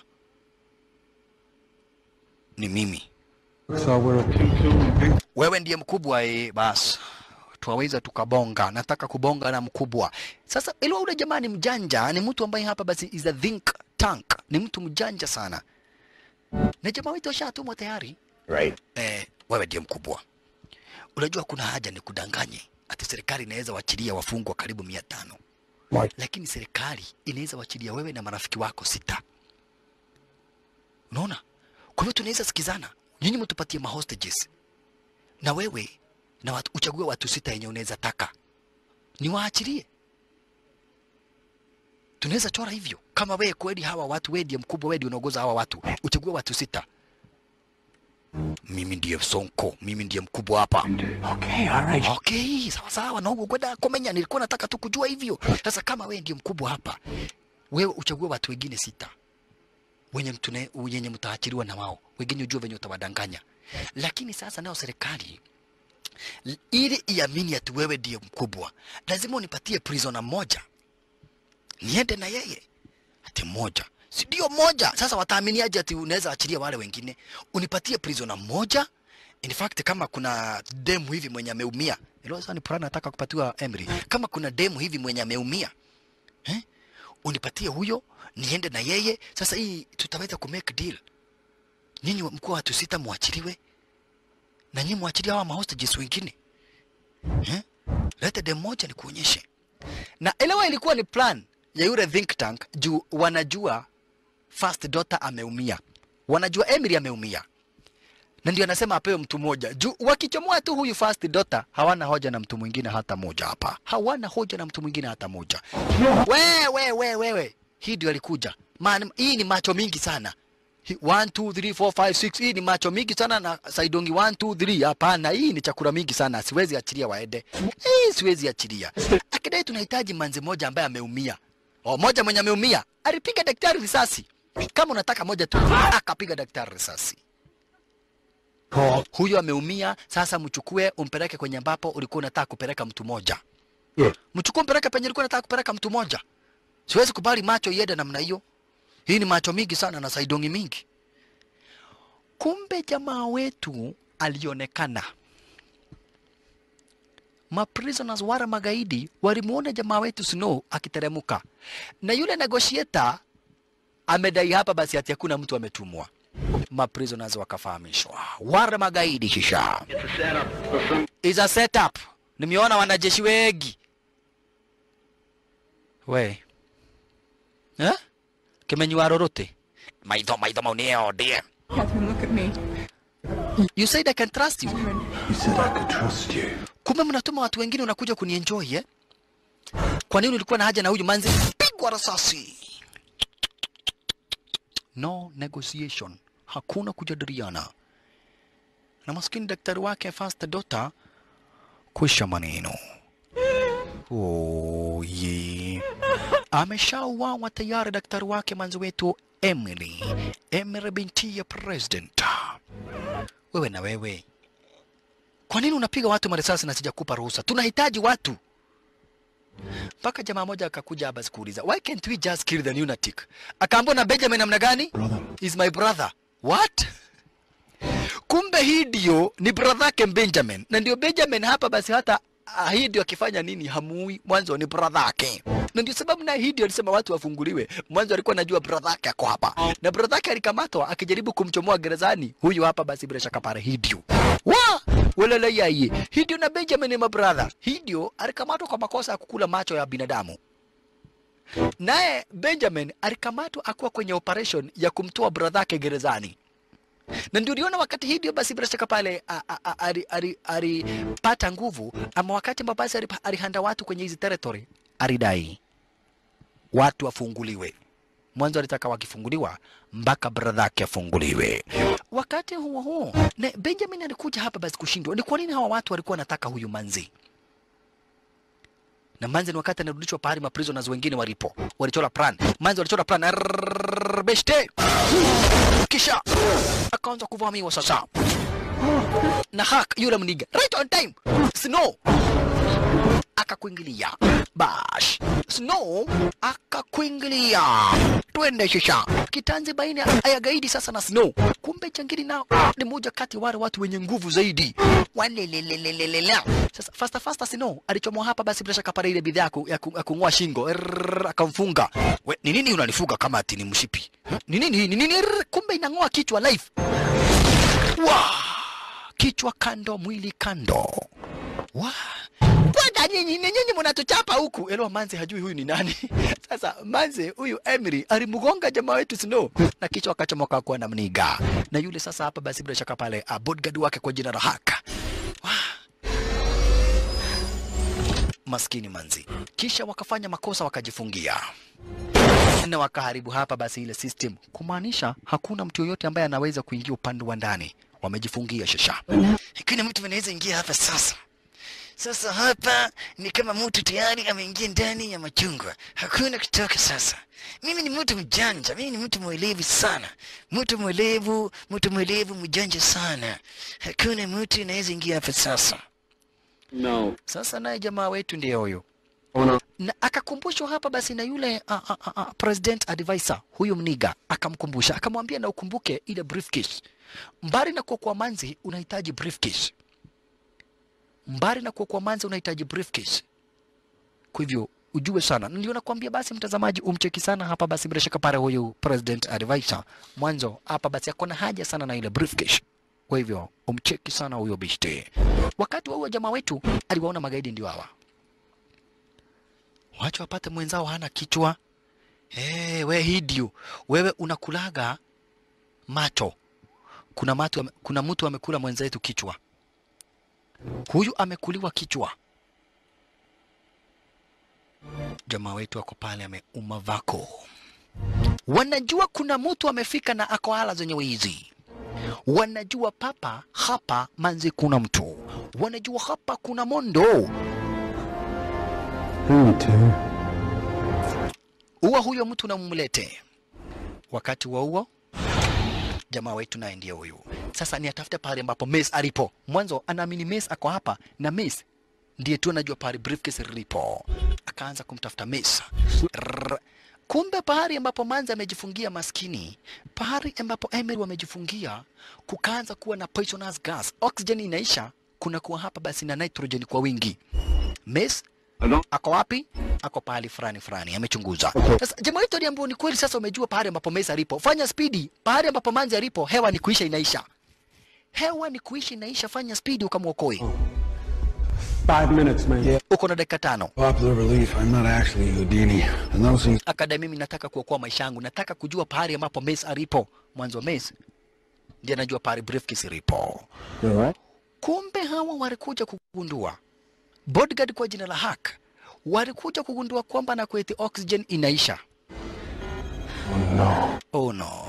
Ni mimi. So we're a pew Wewe ndiye mkubwa eh, basi twaweza tukabonga. Nataka kubonga na mkubwa. Sasa ilo ule jamaa ni mjanja, ni mtu ambaye hapa basi is a think tank, ni mtu mjanja sana, na jamaa wetu ashatumwa tayari. Right. Eh, wewe ndiye mkubwa. Unajua kuna haja ni kudanganye ati serikali inaweza wachilia wafungwa karibu mia tano Mike. lakini serikali inaweza wachilia wewe na marafiki wako sita. Unaona? Kwa hivyo tunaweza sikizana, nyinyi mtupatie mahostages na wewe na watu, uchague watu sita yenye unaweza taka niwaachilie. Tunaweza chora hivyo, kama wewe kweli hawa watu, wewe ndiye mkubwa, wewe ndiye unaongoza hawa watu, uchague watu sita. Mimi ndiye Sonko, mimi ndiye mkubwa hapa. Okay, all right. Okay, sawa sawa, na huko kwenda komenya, nilikuwa nataka tu kujua hivyo. Sasa kama wewe ndiye mkubwa hapa, wewe uchague watu wengine sita wenye mtune, wenye mtaachiliwa na wao, wengine ujue venye utawadanganya. Lakini sasa nao serikali L- ili iamini ati wewe ndiye mkubwa, lazima unipatie prisoner moja niende na yeye ati moja si ndio moja sasa wataaminiaje ati unaweza achilia wale wengine unipatie prisoner moja in fact kama kuna demu hivi mwenye ameumia ilo sasa ni Purana nataka kupatiwa Emery kama kuna demu hivi mwenye ameumia eh? unipatie huyo niende na yeye sasa hii tutaweza ku make deal nyinyi mkuu wa watu sita muachiliwe na nyinyi muachilie hawa mahostages wengine eh? leta demu moja nikuonyeshe na elewa ilikuwa ni plan ya yule think tank juu wanajua first daughter ameumia wanajua Emily ameumia na ndio anasema apewe mtu mmoja juu wakichomoa tu huyu first daughter hawana hoja na mtu mwingine hata moja hapa hawana hoja na mtu mwingine hata moja we we we wewe hii ndio alikuja man hii ni macho mingi sana Hi- 1 2 3 4 5 6 hii ni macho mingi sana na saidongi 1 2 3 hapana hii ni chakula mingi sana siwezi achilia waende hii siwezi achilia akidai tunahitaji manzi moja ambaye ameumia o moja mwenye ameumia alipiga daktari risasi kama unataka moja tu akapiga daktari risasi huyo ameumia sasa mchukue umpeleke kwenye ambapo ulikuwa unataka kupeleka mtu moja Yeah. mchukue mpeleke penye ulikuwa unataka kupeleka mtu moja siwezi kubali macho iende namna hiyo hii ni macho mingi sana na saidongi mingi kumbe jamaa wetu alionekana maprisoners wara magaidi walimuona jamaa wetu Snow akiteremuka na yule negotiator amedai hapa basi ati hakuna mtu ametumwa maprisoners wakafahamishwa wara magaidi shisha It's a setup for some is a setup nimeona wanajeshi wengi we eh? kimenywa rorote maitho maitho mau nio ndie Catherine, look at me. you said I can trust you You said I could trust you. kumbe mnatuma watu wengine unakuja kunienjoy eh? kwa nini ulikuwa na haja na huyu manzi pigwa risasi no negotiation hakuna kujadiliana na maskini daktari wake first daughter kwisha maneno oh, ye ameshauawa tayari daktari wake manzi wetu Emily Emily binti ya president wewe na wewe kwa nini unapiga watu marisasi na sijakupa ruhusa? Tunahitaji watu. Mpaka jamaa moja akakuja hapa sikuuliza, why can't we just kill the lunatic? Akaambiwa na Benjamin namna gani? Is my brother. What? Kumbe hii ndio ni brother yake Benjamin, na ndio Benjamin hapa basi hata ah, hii ndio akifanya nini hamui mwanzo ni brother yake, na ndio sababu na hii ndio alisema watu wafunguliwe. Mwanzo alikuwa anajua brother yake ako hapa, na brother yake alikamatwa akijaribu kumchomoa gerezani. Huyu hapa basi bila shaka pale Hidio wa walala yaye Hidio na Benjamin ni mabrother. Hidio alikamatwa kwa makosa ya kukula macho ya binadamu naye Benjamin alikamatwa akiwa kwenye operation ya kumtoa brother yake gerezani na ndio uliona wakati hii ndio basi bila shaka pale a- a- a- ali- ali- alipata nguvu, ama wakati ambapo basi alipa- alihanda watu kwenye hizi territory, alidai watu wafunguliwe. Mwanzo alitaka wakifunguliwa mpaka brother yake afunguliwe. Wakati huo huo, na Benjamin alikuja hapa basi kushindwa. Ni kwa nini hawa watu walikuwa wanataka huyu manzi? na Manzi ni wakati anarudishwa pahali maprisoners wengine walipo, walichora plan. Manzi walichora plan Arrrrrrr, beshte, kisha akaanza kuvamiwa sasa na Hak yule mniga right on time. Snow akakuingilia bash, Snow akakuingilia, twende shisha kitanzi baina ya gaidi sasa na Snow. Kumbe jangili nao ni moja kati ya wale watu wenye nguvu zaidi walelelelelelele. Sasa fasta fasta Snow alichomoa hapa, basi bila shaka pale ile bidhaa ya ku- ya ku- ya kung'oa shingo Errrr, akamfunga. We, ni nini unanifunga kama ati ni mshipi? Huh? Ni nini hii? Ni nini? Errrr, Kumbe inang'oa kichwa live. Wa! Kichwa kando, mwili kando. Wa! Kwanza nyinyi ni nyinyi mnatuchapa huku. Elo Manze hajui huyu ni nani. Sasa Manze huyu Emery alimgonga jamaa wetu Snow na kichwa akachomoka kwa na mniga. Na yule sasa hapa basi bila shaka pale uh, bodyguard wake kwa jina la Haka. Wa! Maskini Manzi. Kisha wakafanya makosa wakajifungia na wakaharibu hapa basi ile system, kumaanisha hakuna mtu yoyote ambaye anaweza kuingia upande wa ndani. Wamejifungia shasha. Hakuna mtu anaweza ingia hapa sasa. Sasa hapa ni kama mtu tayari ameingia ndani ya machungwa, hakuna kutoka sasa. Mimi ni mtu mjanja, mimi ni mtu mwelevu sana, mtu mwelevu, mtu mwelevu mjanja sana. Hakuna mtu anaweza ingia hapa sasa. No. Sasa naye jamaa wetu ndiye huyo na akakumbushwa hapa basi na yule a, a, a, a, president advisor huyu mniga akamkumbusha akamwambia na ukumbuke ile briefcase mbali na kuwa kwa manzi unahitaji briefcase mbali na kuwa kwa manzi unahitaji briefcase kwa hivyo ujue sana ndio nakwambia basi mtazamaji umcheki sana hapa basi bila shaka pale huyu president advisor mwanzo hapa basi akona haja sana na ile briefcase kwa hivyo umcheki sana huyo bishte wakati wa huyo jamaa wetu aliwaona magaidi ndio hawa wacha wapate mwenzao hana kichwa. Hey, we hidio, wewe unakulaga macho. Kuna, matu, ame- kuna mtu amekula mwenzetu kichwa, huyu amekuliwa kichwa. Jamaa wetu ako pale ameuma vako, wanajua kuna mtu amefika na ako hala zenye wizi wanajua papa hapa manzi kuna mtu, wanajua hapa kuna mondo uwa huyo mtu na mumlete. Wakati wa huo jamaa wetu naye ndiye huyu sasa, ni atafute pahali ambapo Mace alipo. Mwanzo anaamini Mace ako hapa na Mace ndiye tu anajua pahali briefcase lilipo. Akaanza kumtafuta Mace. Rrrr. Kumbe pahali ambapo Manzi amejifungia maskini, pahali ambapo Emery wamejifungia, kukaanza kuwa na poisonous gas, oxygen inaisha, kuna kuwa hapa basi na nitrogen kwa wingi. Mace ako wapi? Ako pahali fulani fulani, amechunguza. Sasa jamaa wetu aliambiwa ni kweli, sasa umejua pahali ambapo Mace alipo, fanya spidi. Pahali ambapo Manzi alipo, hewa ni kuisha inaisha, hewa ni kuisha inaisha, fanya spidi ukamwokoe. Five minutes, man. Uko na dakika tano. Popular belief, I'm not actually Houdini. And those things akadai mimi nataka kuokoa maisha yangu, nataka kujua pahali ambapo Mace alipo. Mwanzo Mace ndiye anajua pahali briefcase ilipo. Kumbe hawa walikuja kugundua, bodyguard kwa jina la Hack walikuja kugundua kwamba na kweti oxygen inaisha. Oh no. Oh no.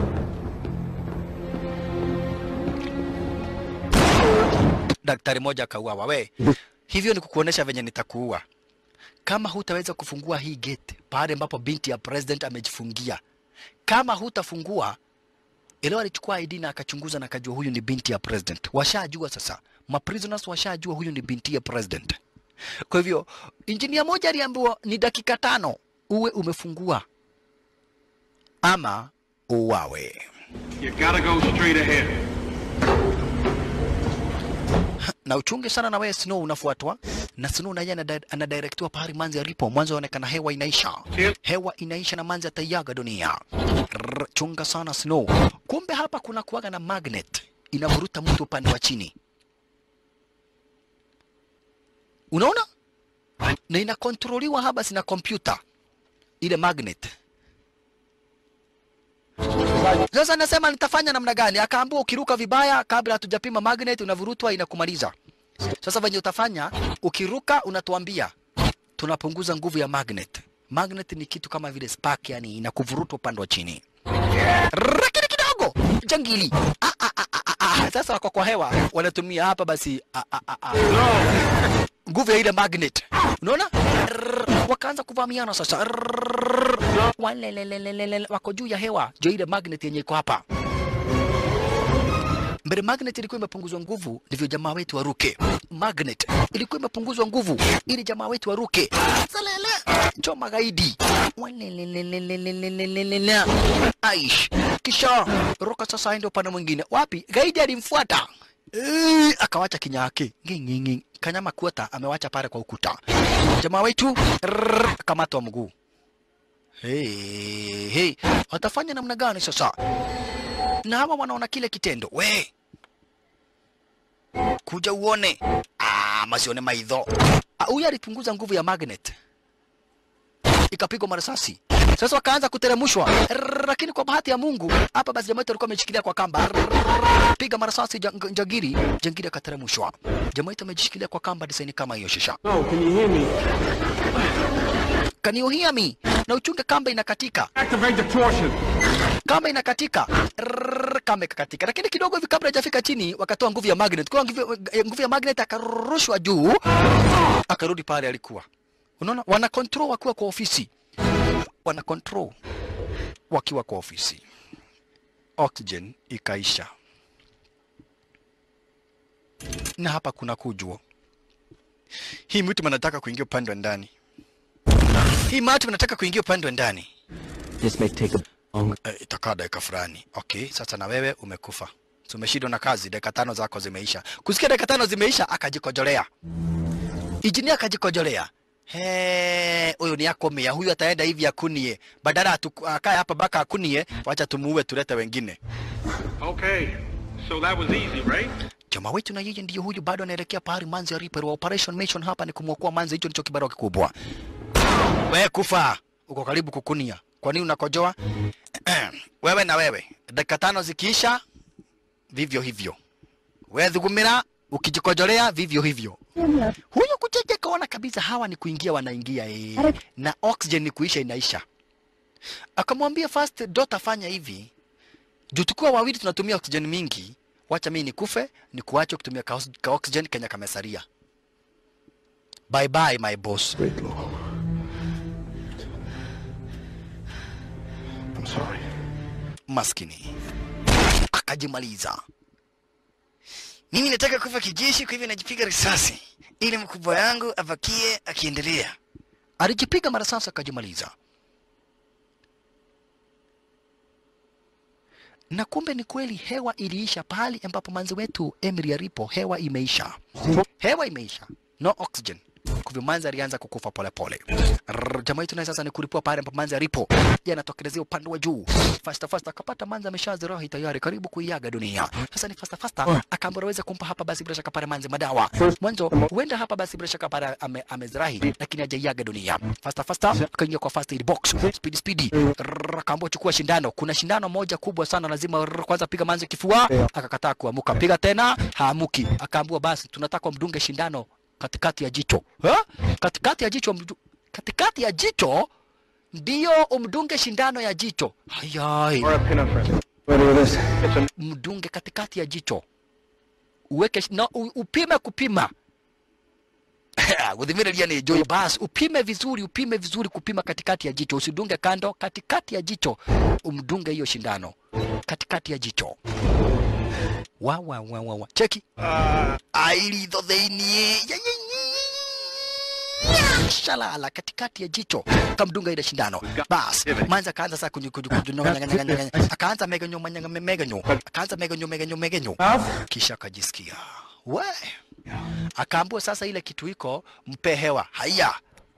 Daktari moja akauawa. We, hivyo ni kukuonesha venye nitakuua kama hutaweza kufungua hii gate pale ambapo binti ya president amejifungia. Kama hutafungua ile alichukua ID na akachunguza na akajua huyu ni binti ya president. Washajua sasa, maprisoners washajua huyu ni binti ya president. Kwa hivyo injinia moja aliambiwa ni dakika tano uwe umefungua ama uwawe. You gotta go straight ahead. na uchunge sana na wewe Snow unafuatwa na Snow naye anadi- anadirectiwa pahali manzi alipo. Mwanzo aonekana hewa inaisha, hewa inaisha na manzi ataiaga dunia. Rrr, chunga sana Snow. Kumbe hapa kuna kuwaga na magnet inavuruta mtu upande wa chini, unaona, na inakontroliwa hapa sina kompyuta ile magnet. Sasa nasema nitafanya namna gani? Akaambiwa ukiruka vibaya kabla hatujapima magnet unavurutwa inakumaliza. Sasa venye utafanya ukiruka, unatuambia tunapunguza nguvu ya magnet. Magnet ni kitu kama vile spark, yani inakuvuruta upande wa chini. Lakini kidogo jangili. Ah, ah, ah, ah, ah. Sasa wako kwa hewa wanatumia hapa basi ah, ah, ah, ah. nguvu ya ile magnet, unaona, wakaanza kuvamiana sasa walelelelelele wako juu ya hewa jo ile magnet yenye iko hapa mbele magnet ilikuwa imepunguzwa nguvu ndivyo jamaa wetu waruke magnet ilikuwa imepunguzwa nguvu ili jamaa wetu waruke salele cho magaidi walelelelelelelelele aish kisha ruka sasa aende upande mwingine wapi gaidi alimfuata Eh, akawacha kinya yake ngingingi kanyama kuota amewacha pale kwa ukuta jamaa wetu rrrr, kamatwa mguu Hey, hey. Watafanya namna gani sasa? Na hawa wanaona kile kitendo. We. Kuja uone. Ah, masione maidho. Ah, Huyu alipunguza nguvu ya magnet. Ikapigwa marasasi. Sasa wakaanza kuteremshwa. Rrrr, Lakini kwa bahati ya Mungu, hapa basi jamaa wetu alikuwa ameshikilia kwa kamba. Rrrr, Piga marasasi jang- jangiri, jangiri akateremshwa. Jamaa wetu amejishikilia kwa kamba design kama hiyo shisha. No, can you hear me? Can you hear me? Na uchunge kamba inakatika. Activate the torsion. kamba inakatika Rrrr, kamba ikakatika, lakini kidogo hivi kabla hajafika chini wakatoa nguvu ya magnet. Kwa nguvu, nguvu ya magnet akarushwa juu, akarudi pale alikuwa. Unaona, wana control wakiwa kwa ofisi, wana control wakiwa kwa ofisi. Oxygen ikaisha, na hapa kuna kujua Hii mtu anataka kuingia upande wa ndani. Hii mtu anataka kuingia upande wa ndani. This may take a long... Eh, itakaa dakika fulani. Okay, sasa na wewe umekufa. So umeshindwa na kazi, dakika tano zako zimeisha. Kusikia dakika tano zimeisha, akajikojolea. Injinia akajikojolea. He, huyu ni akomea, huyu ataenda hivi akunie. Badala atu- akae hapa baka akunie, wacha tumuue tulete wengine. Okay, so that was easy, right? Jamaa wetu na yeye ndiyo huyu bado anaelekea pahali Manzi alipo. Wa Operation Mission hapa ni kumwokoa Manzi, hicho ndicho kibarua kikubwa. Wewe kufa, uko karibu kukunia. Kwa nini unakojoa? wewe na wewe, dakika tano zikiisha, vivyo hivyo. Wewe dhugumira, ukijikojolea vivyo hivyo. Huyo kucheje kaona kabisa hawa ni kuingia wanaingia eh, na oxygen ni kuisha inaisha. Akamwambia first daughter, fanya hivi juu tukiwa wawili tunatumia oxygen mingi, wacha mimi nikufe ni kuache kutumia ka, ka oxygen kenya kamesaria. Bye bye my boss. Wait, Lobo. I'm sorry. Maskini akajimaliza. Mimi nataka kufa kijeshi, kwa hivyo najipiga risasi ili mkubwa yangu abakie akiendelea. Alijipiga marasasi akajimaliza. na kumbe ni kweli hewa iliisha pahali ambapo manzi wetu Emily alipo, hewa imeisha, hewa imeisha, no oxygen. Kwa hivyo manzi alianza kukufa polepole. Rrrr, Jamaa yetu naye sasa ni kulipua pale ambapo manzi alipo, yeye anatokelezea upande wa juu fasta fasta, akapata manzi ameshazirahi tayari, karibu kuiaga dunia. Sasa ni fasta fasta, akaambiwa aweze kumpa hapa basi bila shaka pale manzi madawa mwanzo, huenda hapa basi bila shaka pale ame, amezirahi, lakini hajaiaga dunia. Fasta fasta akaingia kwa first aid box, speed speed, Rrrr, akaambiwa chukua shindano. Kuna shindano moja kubwa sana, lazima rrrr, kwanza piga manzi kifua. Akakataa kuamuka, piga tena, haamuki. Akaambiwa basi tunataka mdunge shindano katikati ya jicho ha? katikati ya jicho mdu... katikati ya jicho ndio umdunge shindano ya jicho hayai Or a epinephrine. Ready with this? It's a mdunge katikati ya jicho uweke sh- no, u- upime kupima guthimiria ni njui bas upime vizuri upime vizuri kupima katikati ya jicho usidunge kando katikati ya jicho umdunge hiyo shindano katikati ya jicho wa wa wa wa wa cheki ailitho thĩiniĩ Ya, ya, ya, ya. shalala katikati ya jicho kamdunga ile shindano bas manza akaanza sasa kunyu kunyu kunyu no, nyanga, nyanga, nyanga. akaanza megenyo manyanga me- megenyo akaanza megenyo megenyo megenyo kisha akajisikia we akaambiwa sasa ile kitu iko mpe hewa haya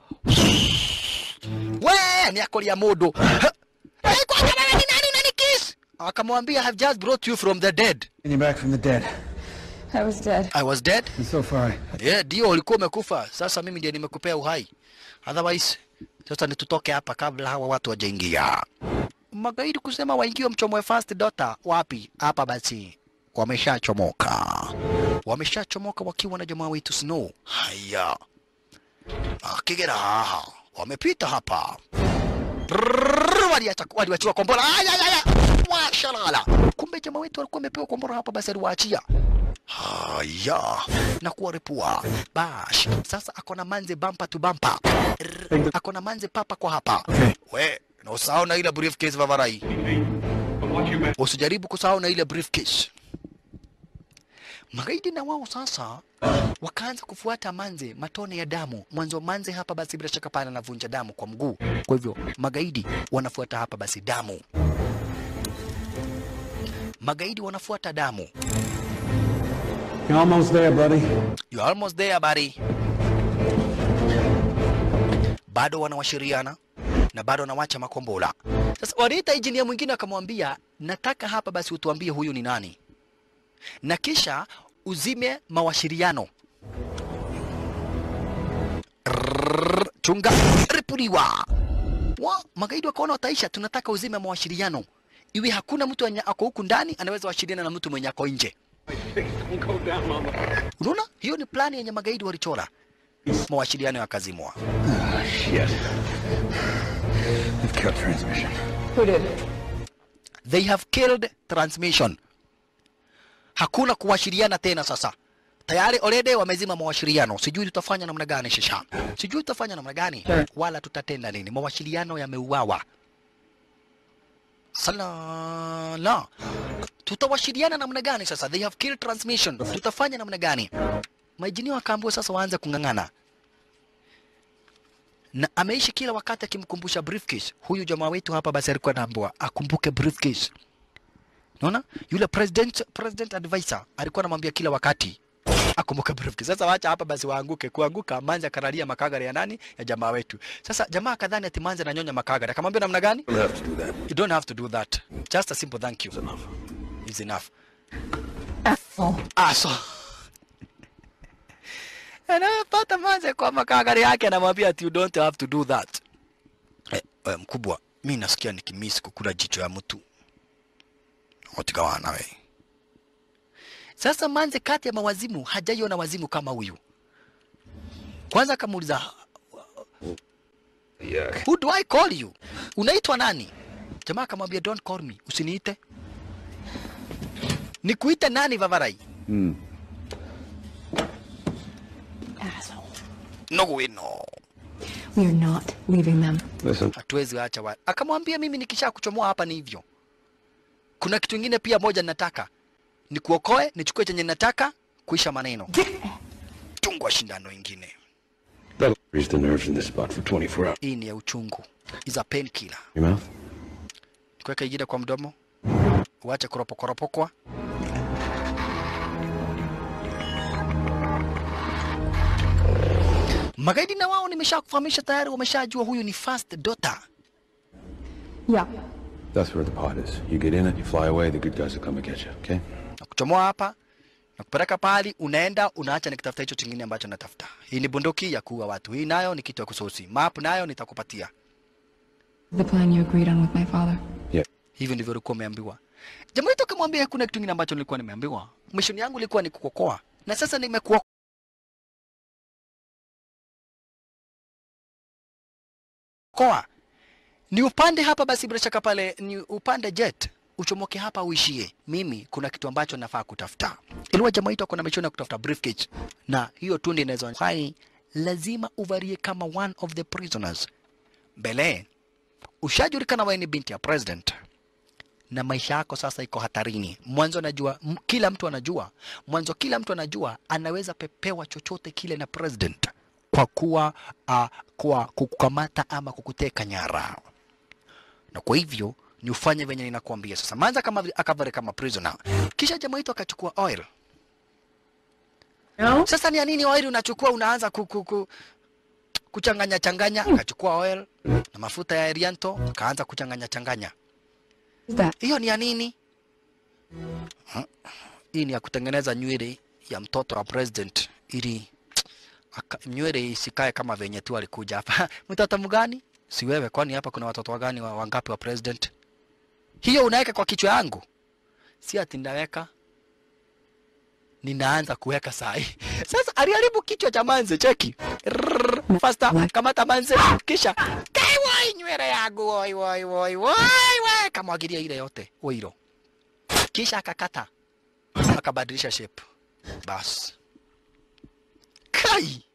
we ni akoria mundu Ha! Eh, kwanza wewe ni nani unanikiss akamwambia I have just brought you from the dead And you're back from the dead. I was dead. I was dead And so far, Yeah, ndio ulikuwa umekufa. Sasa mimi ndiye nimekupea uhai. Otherwise, sasa ni tutoke hapa kabla hawa watu wajaingia. Magaidi kusema waingie mchomoe first daughter wapi? Hapa basi. Wameshachomoka. Wameshachomoka wakiwa na jamaa wetu Snow. Haya. Akigera haha. Wamepita hapa. Rrrr, Waliacha waliwachiwa kombora. Aya aya aya. Washalala. Kumbe jamaa wetu walikuwa wamepewa kombora hapa basi aliwaachia. Haya, na kuwaripua bash. Sasa akona manze bampa tu bampa, Rrr, akona manze papa kwa hapa. We na usahau na ile briefcase vavarai, But what you meant. usijaribu kusahau na ile briefcase. Magaidi na wao sasa wakaanza kufuata manze matone ya damu. Mwanzo manze hapa basi bila shaka pale anavunja damu kwa mguu, kwa hivyo magaidi wanafuata hapa basi damu. Magaidi wanafuata damu. you're almost there, buddy. You're almost there buddy. Bado wanawashiriana na bado wanawacha makombola. Sasa waliita injinia mwingine akamwambia, nataka hapa basi utuambie huyu ni nani, na kisha uzime mawashiriano. Rrrr, Chunga ripuliwa. Wa, magaidi wakaona wataisha, tunataka uzime mawashiriano, iwe hakuna mtu mwenye ako huku ndani anaweza washiriana na mtu mwenye ako nje. Don't go down, mama. Unaona, hiyo ni plani yenye magaidi walichora, mawasiliano yakazimwa. Shit. They've killed transmission. Who did? They have killed transmission. Hakuna kuwashiriana tena sasa. Tayari already wamezima mawasiliano. Sijui tutafanya namna gani shisha. Sijui tutafanya namna gani wala tutatenda nini. Mawasiliano yameuawa. Salala. Tutawashiriana namna gani sasa? They have killed transmission. Tutafanya namna gani? maijini wakaambiwa sasa waanze kung'ang'ana na ameishi kila wakati akimkumbusha briefcase. Huyu jamaa wetu hapa basi alikuwa anaambiwa akumbuke briefcase. Unaona? Yule president president advisor alikuwa anamwambia kila wakati akumbuke briefcase. Sasa wacha hapa basi waanguke. Kuanguka Manzi akalalia makagari ya nani? Ya jamaa wetu. Sasa jamaa kadhani ati Manzi ananyonya makagari. Akamwambia namna gani? You don't have to do that. You don't have to do that. Just a simple thank you. It's enough. Is enough. Oh. Ah, so anapata Manzi kwa makagari yake anamwambia ati you don't have to do that. Eh, eh, mkubwa, mi nasikia nikimisi kukula jicho ya mtu. Otigawana we. Sasa Manze kati ya mawazimu hajaiona wazimu kama huyu. Kwanza akamuuliza Yeah. who do I call you? Unaitwa nani? Jamaa akamwambia don't call me, usiniite. Nikuite nani Vavarai? Hmm. Asshole. No we no. We are not leaving them. Listen, Hatuwezi acha wa. Akamwambia mimi nikisha kuchomoa hapa ni hivyo. Kuna kitu kingine pia moja nataka. Nikuokoe, nichukue chenye nataka, kuisha maneno. Tungwa shindano ingine. that'll freeze the nerves in this spot for 24 hours. Hii ni ya uchungu. Is a painkiller. Your mouth? Kuweka ingine kwa mdomo. Uache kuropokoropokwa. Magaidi na wao nimeshakufahamisha tayari, wameshajua huyu ni first daughter. Yeah. That's where the pod is. You get in it, you fly away, the good guys will come and get you, okay? na kuchomoa hapa na kupeleka pahali unaenda, unaacha nikitafuta hicho chingine ambacho natafuta. Hii ni bunduki ya kuua watu, hii nayo ni kitu ya kusosi. Map nayo nitakupatia. The plan you agreed on with my father. Hivyo ndivyo ulikuwa umeambiwa. Jambo hilo kamwambia hakuna kitu kingine ambacho nilikuwa nimeambiwa. Mission yangu ilikuwa ni kukuokoa, na sasa nimekuokoa. Ni upande hapa basi, bila shaka pale ni upande jet uchomoke hapa uishie. Mimi kuna kitu ambacho nafaa kutafuta. Iliwa jamaa yetu kuna mission ya kutafuta briefcase, na hiyo tu ndio inaweza hai, lazima uvarie kama one of the prisoners. Mbele ushajulikana wewe ni binti ya president na maisha yako sasa iko hatarini. Mwanzo najua m- kila mtu anajua, mwanzo kila mtu anajua anaweza pepewa chochote kile na president kwa kuwa uh, kwa kukukamata ama kukuteka nyara, na kwa hivyo ni ufanye venye ninakuambia sasa. Manza kama akavare kama prisoner, kisha jamaa wetu akachukua oil. No? Sasa ni ya nini oil unachukua unaanza ku, ku, ku, kuchanganya changanya? Akachukua oil na mafuta ya Erianto akaanza kuchanganya changanya. Is that? Hiyo ni ya nini? Ha? Hii ni ya kutengeneza nywele ya mtoto wa president ili aka- nywele isikae kama venye tu alikuja hapa. mtoto mgani? Si wewe, kwani hapa kuna watoto wagani wa wangapi wa president? Hiyo unaweka kwa kichwa yangu? Si ati ndaweka, ninaanza kuweka saa hii. Sasa aliharibu kichwa cha Manze, cheki. Rrrr, Faster, kamata Manze, kisha kai wai nywele yangu, woi woi woi woi woi, kamwagilia ile yote oiro, kisha akakata akabadilisha shape, bas kai,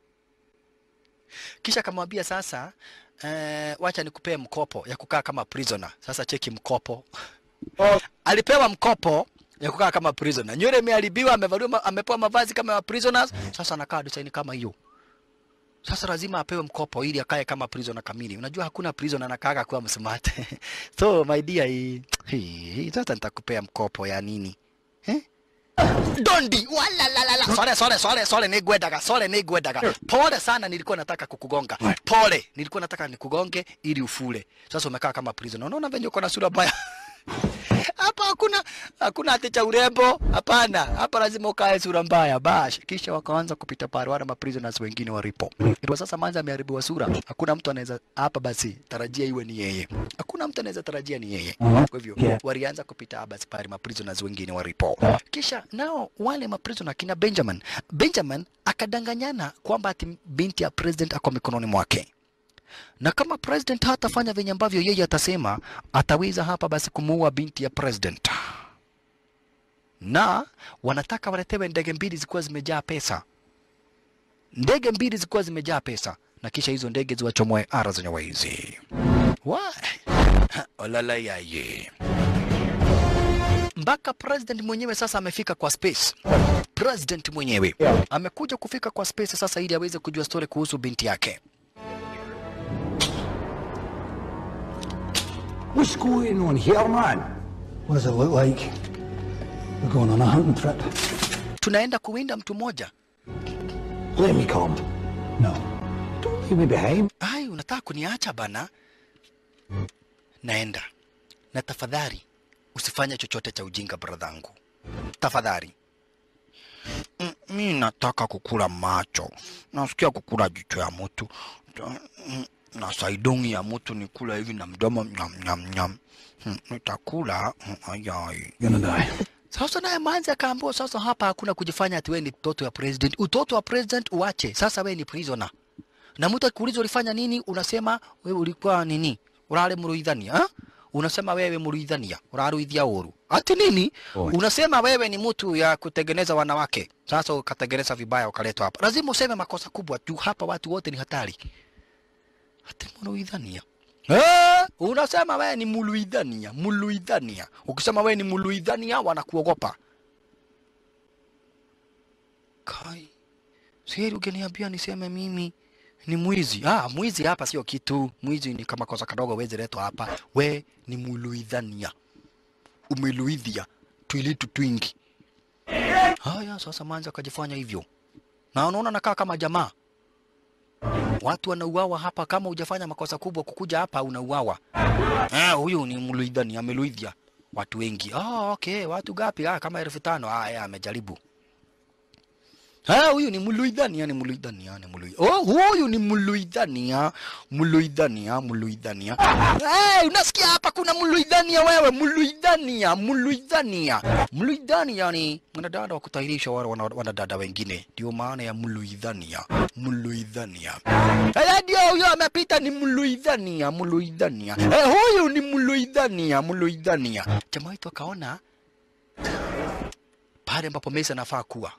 kisha akamwambia sasa, eh, wacha nikupee mkopo ya kukaa kama prisoner. Sasa cheki mkopo alipewa mkopo ya kukaa kama prisoner. Nywele imeharibiwa, amevaliwa, ma- amepewa mavazi kama ya prisoners, sasa anakaa design kama hiyo. Sasa lazima apewe mkopo ili akae kama prisoner kamili. Unajua hakuna prisoner anakaaga kuwa msmart. so my dear, hii hii sasa nitakupea mkopo ya nini? Eh? Dondi wala la la la. Sole sole sole sole nigwedaga sole nigwedaga. Pole sana, nilikuwa nataka kukugonga. Pole, nilikuwa nataka nikugonge ili ufule. Sasa umekaa kama prisoner. Unaona venye uko na sura mbaya. Hapa hakuna hakuna ati cha urembo, hapana. Hapa lazima ukae sura mbaya bash. Kisha wakaanza kupita pale wale maprisoners wengine walipo. Kwa sasa Manza ameharibiwa sura. Hakuna mtu anaweza hapa basi tarajia iwe ni yeye. Hakuna mtu anaweza tarajia ni yeye. Kwa hivyo walianza kupita hapa basi pale maprisoners wengine walipo. Kisha nao wale maprisoner kina Benjamin. Benjamin akadanganyana kwamba ati binti ya president ako mikononi mwake na kama president hatafanya venye ambavyo yeye atasema, ataweza hapa basi kumuua binti ya president, na wanataka waletewe ndege mbili zikuwa zimejaa pesa, ndege mbili zikuwa zimejaa pesa, na kisha hizo ndege ziwachomoe ara zenye waizi wa olala yaye mpaka president mwenyewe sasa amefika kwa space. President mwenyewe amekuja kufika kwa space sasa ili aweze kujua story kuhusu binti yake. What's going on here, man? What does it look like? We're going on a hunting trip. Tunaenda kuwinda mtu mmoja. Let me come. No. Don't leave me behind. Ai, unataka kuniacha bana? Naenda na tafadhali usifanye chochote cha ujinga bradhangu, tafadhali. Mm, Mi nataka kukula macho, nasikia kukula jicho ya mtu Ta- mm, na saidongi ya mtu nikula hivi na mdomo nyam nyam nyam. Mm, Nitakula mm, ayai. You're gonna die. Sasa naye Manzi akaambiwa sasa, hapa hakuna kujifanya ati wewe ni mtoto wa president. Utoto wa president uache, sasa wewe ni prisoner. Na mtu akiuliza ulifanya nini, unasema wewe ulikuwa nini, urare muruithania ha? Unasema wewe muruithania, uraruithia uru ati nini? Unasema wewe ni mtu ya kutengeneza wanawake, sasa ukatengeneza vibaya ukaletwa hapa. Lazima useme makosa kubwa juu hapa watu wote ni hatari. Ati muruithania Eh, unasema wewe ni muluidhania, muluidhania. Ukisema wewe ni muluidhania wanakuogopa. Kai. Siri ungeniambia niseme mimi ni mwizi. Ah, mwizi hapa sio kitu. Mwizi ni kama kosa kadogo wezi letwa hapa. We ni muluidhania. Umeluidhia twilitu twingi. Haya, sasa Manzi akajifanya hivyo. Na unaona nakaa kama jamaa. Watu wanauawa hapa, kama hujafanya makosa kubwa kukuja hapa unauawa. Ah, huyu ni mluidhani, ameluidhia watu wengi. Ah, okay, watu gapi? Ah, kama elfu tano. Ah, yeye amejaribu. Ah, huyu ni mluidhani, yani mluidhani, yani mluidhani. Oh, huyu ni mluidhani, ah, mluidhani, ah, mluidhani. Eh, unasikia hapa kuna mluidhani wewe, mluidhani, mluidhani. Mluidhani yani mwanadada wa kutahirisha wale wana- wanadada wengine. Ndio maana ya mluidhani, mluidhani. Eh, ndio huyo amepita ni mluidhani, mluidhani. Eh, huyu ni mluidhani, mluidhani. Jamaa wetu akaona pale ambapo Messi anafaa kuwa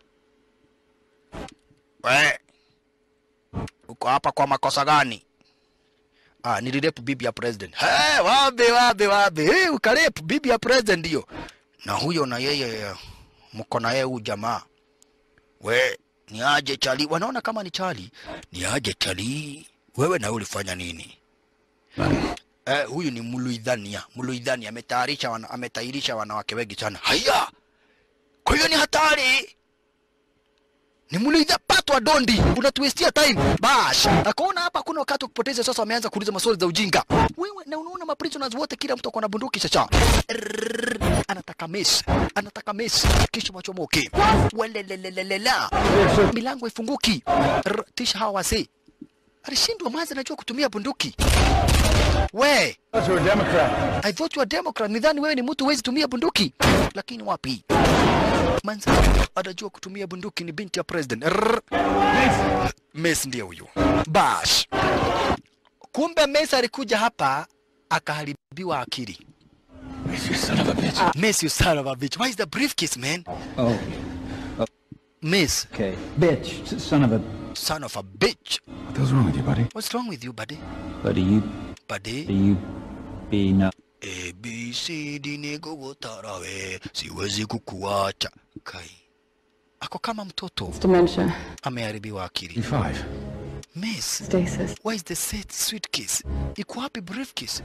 We, uko hapa kwa makosa gani? Ah, nilirepu bibi ya president. Hey, wabe wabe wabe. Hey, ukarepu bibi ya president ndio. Na huyo na yeye mko na yeye huyu jamaa. We, ni aje chali. Wanaona kama ni chali. Ni aje chali. Wewe na wewe ulifanya nini? Eh, huyu ni Muluidhania. Muluidhania ametayarisha wana, ametayarisha wanawake wengi sana. Haya. Kwa hiyo ni hatari ni mliza patwa dondi, unatuwestia time bash. Akaona hapa kuna wakati wa kupoteza, sasa wameanza kuuliza maswali za ujinga. Wewe na unaona ma prisoners wote, kila mtu ako na bunduki sasa. Rrrr, Anataka mesi, anataka mesi, kisha machomoke. Welelelelelela, milango ifunguki. Rrr, Tisha hawa wazee alishindwa mazi, anajua kutumia bunduki. We, Thought you were a Democrat. I thought you were Democrat. Nidhani wewe ni mtu huwezi tumia bunduki, lakini wapi? Manza anajua kutumia bunduki, ni binti ya president. Rrrr. Messi ndiye huyu. Bash. Kumbe Messi alikuja hapa akaharibiwa akili. You son of a bitch. Messi, you son of a bitch. Why is the briefcase, man? Oh, Miss, okay. Bitch, s- son of a... son of a bitch. What the hell's wrong with you, buddy? What's wrong with you, buddy? Buddy, you... Buddy? You... Be no... A, B, C, D, nikugutara we, siwezi kukuacha. Kai. Ako kama mtoto. It's dementia. Ameharibiwa akili. You're five. Miss, Stasis. where is the set suitcase? Iko wapi briefcase?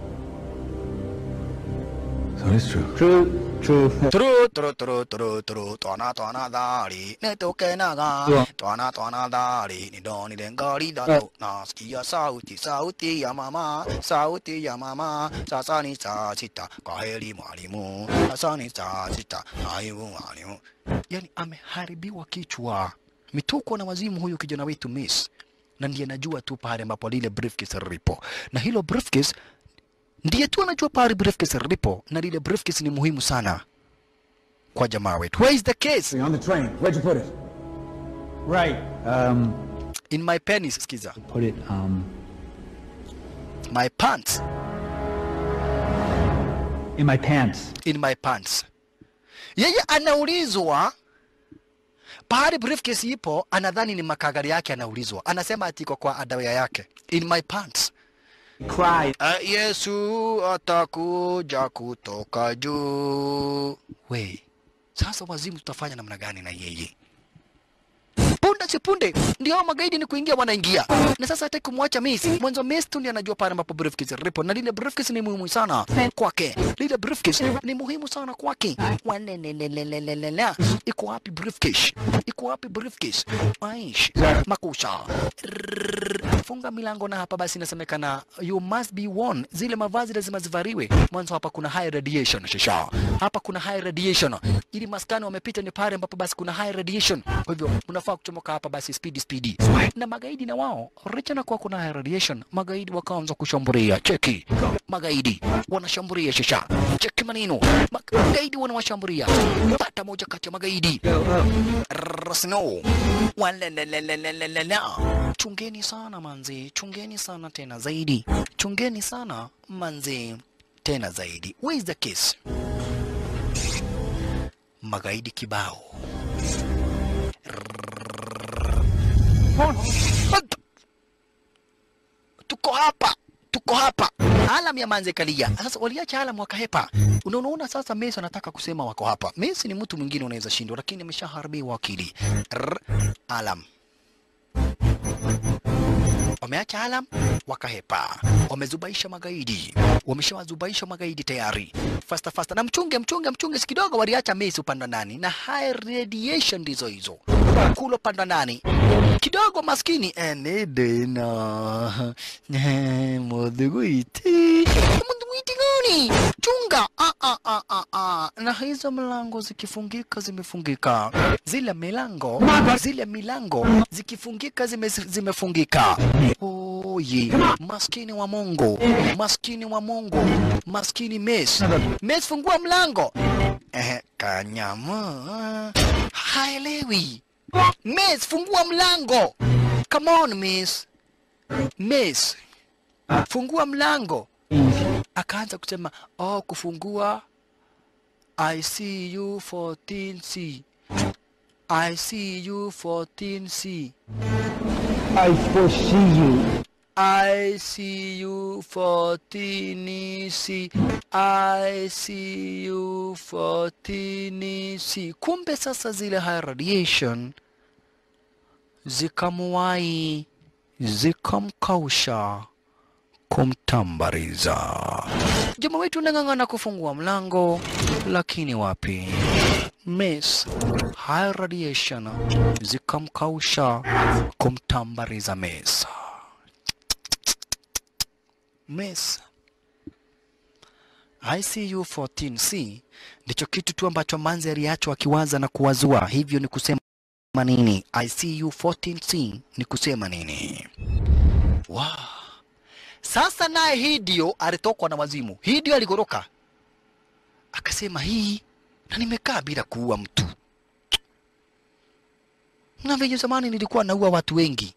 So it is true. True, true. Tru, tru, tru, tru, tru, twana, twana, dhari, nitoke naga, twana, twana, dhari, nidonile ngari dhalo, nasikia sauti, sauti ya mama, sauti ya mama, sasa ni saa sita, kwaheri mwalimu, sasa ni saa sita, aibu mwalimu. Yani ameharibiwa kichwa, mituko na wazimu huyu kijana wetu Miss, na ndiye najua tu pale ambapo lile briefcase lipo, na hilo briefcase ndiye tu anajua pale briefcase lipo, na lile briefcase ni muhimu sana kwa jamaa wetu. Where is the case? On the train. Where'd you put it? Right. Um, In my penis, skiza. put it, um... My pants. In my pants. In my pants. Yeye anaulizwa pahali briefcase ipo, anadhani ni makagari yake anaulizwa. Anasema ati iko kwa adawaya yake. In my pants. Cry. Uh, Yesu atakuja kutoka juu. We, sasa wazimu tutafanya namna gani na yeye? Punde si punde ndio hao magaidi ni kuingia wanaingia, na sasa hataki kumwacha Messi. Mwanzo Messi tu ndiye anajua pale ambapo briefcase lipo, na lile briefcase ni muhimu sana kwake. Lile briefcase ni muhimu sana kwake. Walelelelelelelele, iko wapi briefcase? Iko wapi briefcase? Aish, makusha Rrrr. funga milango na hapa basi inasemekana you must be warned, zile mavazi lazima zivariwe. Mwanzo hapa kuna high radiation shisha, hapa kuna high radiation, ili maskani wamepita ni pale ambapo basi kuna high radiation. Kwa hivyo unafaa kuchomoka hapa basi speedy speedy. Na magaidi na wao licha na kuwa kuna high radiation, magaidi wakaanza kushambulia. Cheki, magaidi wanashambulia shisha, cheki maneno, magaidi wanawashambulia. Pata moja kati ya magaidi Snow. Walelelelelelele. Chungeni sana manzi, chungeni sana tena zaidi, chungeni sana manzi tena zaidi. Where is the case? Magaidi kibao. Tuko hapa, tuko hapa. Alam ya manze kalia. Sasa waliacha alam wakahepa. Unaona sasa Messi anataka kusema wako hapa. Messi ni mtu mwingine unaweza shindwa, lakini ameshaharibiwa akili. Rrr, Alam wameacha alam wakahepa, wamezubaisha magaidi, wameshawazubaisha magaidi tayari. Fasta fasta, na mchunge mchunge mchunge, si kidogo waliacha Messi upande wa ndani, na high radiation ndizo hizo kulo upande wa ndani kidogo, maskini enedena mudhuguiti mudhuguiti gani? Chunga ah, ah, ah, ah, ah. Na hizo mlango zikifungika zimefungika, zile milango zile milango zikifungika zime, zimefungika. Oye, maskini wa Mungu, maskini wa Mungu, maskini Mes, Mes, fungua mlango. Eh, kanyama haelewi. Mes, fungua mlango. Come on, Miss. Miss, fungua mlango. Akaanza kusema oh, kufungua I see you 14C. I see you 14C. I foresee you. I see you 14C. I see you 14C. Kumbe sasa zile high radiation zikamuwai zikamkausha kumtambariza. Jamaa wetu unang'ang'ana kufungua mlango, lakini wapi? Miss high radiation zikamkausha kumtambariza Miss. Miss ICU 14C ndicho kitu tu ambacho Manzi aliachwa akiwaza na kuwazua. Hivyo ni kusema nini? ICU 14C ni kusema nini? Wow. Sasa naye Hidio alitokwa na wazimu. Hidio aligoroka akasema, hii na nimekaa bila kuua mtu, na venye zamani nilikuwa naua watu wengi.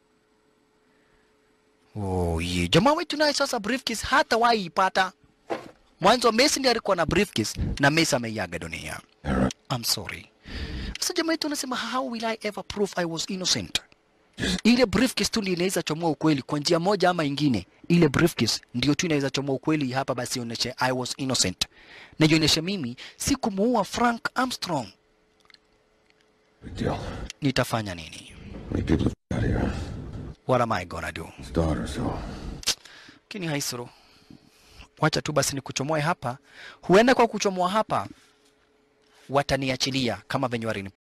Oh, ye. Jamaa wetu naye sasa briefcase hata wahi ipata. Mwanzo Messi ndiye alikuwa na briefcase na Messi ameiaga dunia. I'm sorry. Sasa jamaa wetu anasema how will I ever prove I was innocent? Ile briefcase tu ndio inaweza chomoa ukweli kwa njia moja ama ingine. Ile briefcase ndio tu inaweza chomoa ukweli hapa, basi ioneshe I was innocent, na ionyeshe mimi sikumuua Frank Armstrong. Big deal. Nitafanya nini? We need people out here. What am I gonna do? His daughter, so. Lakini haisuru, wacha tu basi nikuchomoe hapa. Huenda kwa kuchomoa hapa wataniachilia kama venye walini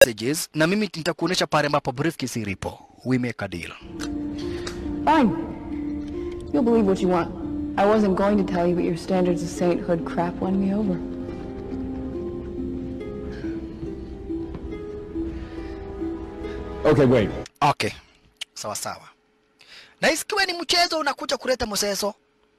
messages na mimi nitakuonesha pale ambapo briefcase ilipo. We make a deal. Fine. You'll believe what you want. I wasn't going to tell you, but your standards of sainthood crap won me over. Okay, wait. Okay, sawa sawa. Na isikiwe ni mchezo unakuja kuleta mseso.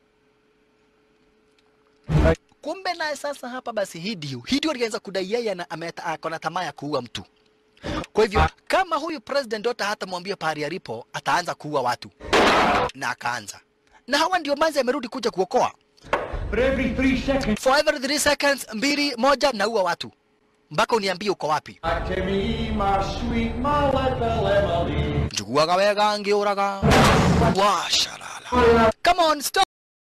Kumbe naye sasa hapa basi Hidio, Hidio alianza kudai yeye ana- ameta- ako na tamaa ya kuua mtu. Kwa hivyo kama huyu president Dota hata mwambia pahali alipo, ataanza kuua watu, na akaanza na hawa ndio manzi amerudi kuja kuokoa. But every three seconds. For every 3 seconds, mbili moja, naua watu mpaka uniambie uko wapi. Njuguaga wega ngiuraga washarala. Come on, stop.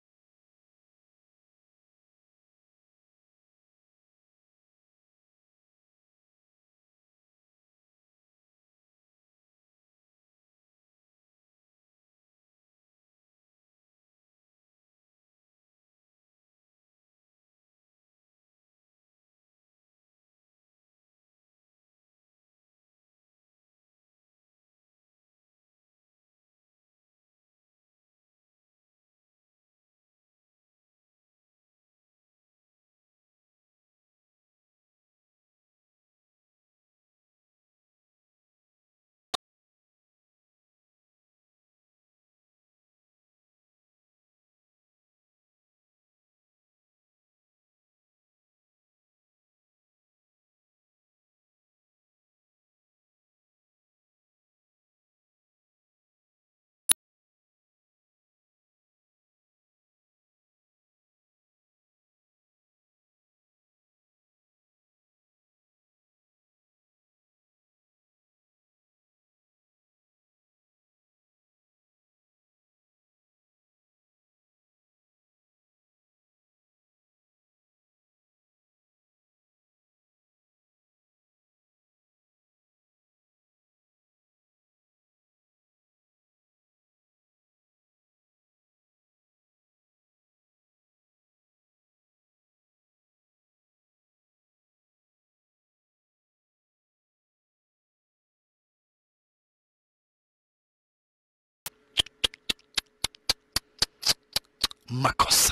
makosa.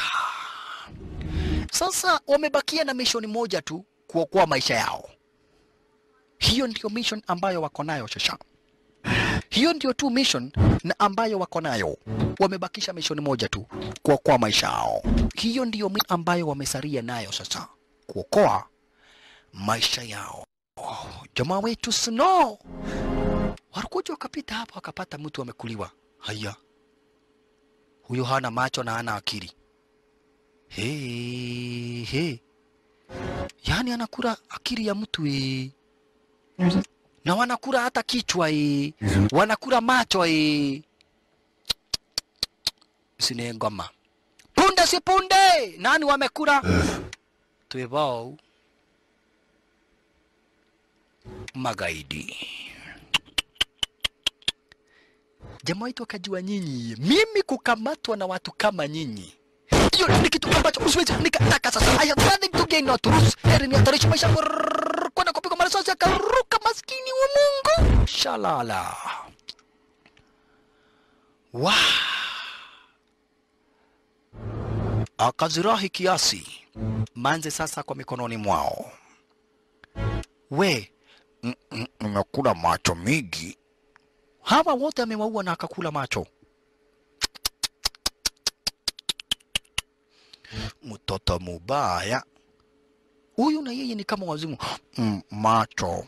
Sasa wamebakia na mission moja tu, kuokoa maisha yao. Hiyo ndio mission ambayo wako nayo shasha. Hiyo ndio tu mission na ambayo wako nayo. Wamebakisha mission moja tu, kuokoa maisha yao. Hiyo ndio mi- ambayo wamesaria nayo sasa, kuokoa maisha yao. Oh, jamaa wetu Snow walikuja wakapita hapa wakapata mtu amekuliwa. Haya, huyo hana macho na hana akili. He, he. Yaani anakula akili ya mtu eh. Na wanakula hata kichwa eh. Wanakula macho eh. Sine ngoma. Punde si punde. Nani wamekula? Twebao. Magaidi. Jamaa wetu akajua nyinyi, mimi kukamatwa na watu kama nyinyi hiyo ni kitu ambacho usiwezi nikataka sasa. I have nothing to gain not to lose. Heri nihatarishe maisha yangu rrrr, kwenda kupigwa marisasi akaruka, maskini wa Mungu. Shalala. Wa akazirahi kiasi manze sasa kwa mikononi mwao. We mm, mm, nimekula macho mingi. Hawa wote amewaua na akakula macho. mtoto mubaya huyu, na yeye ni kama wazimu mm, macho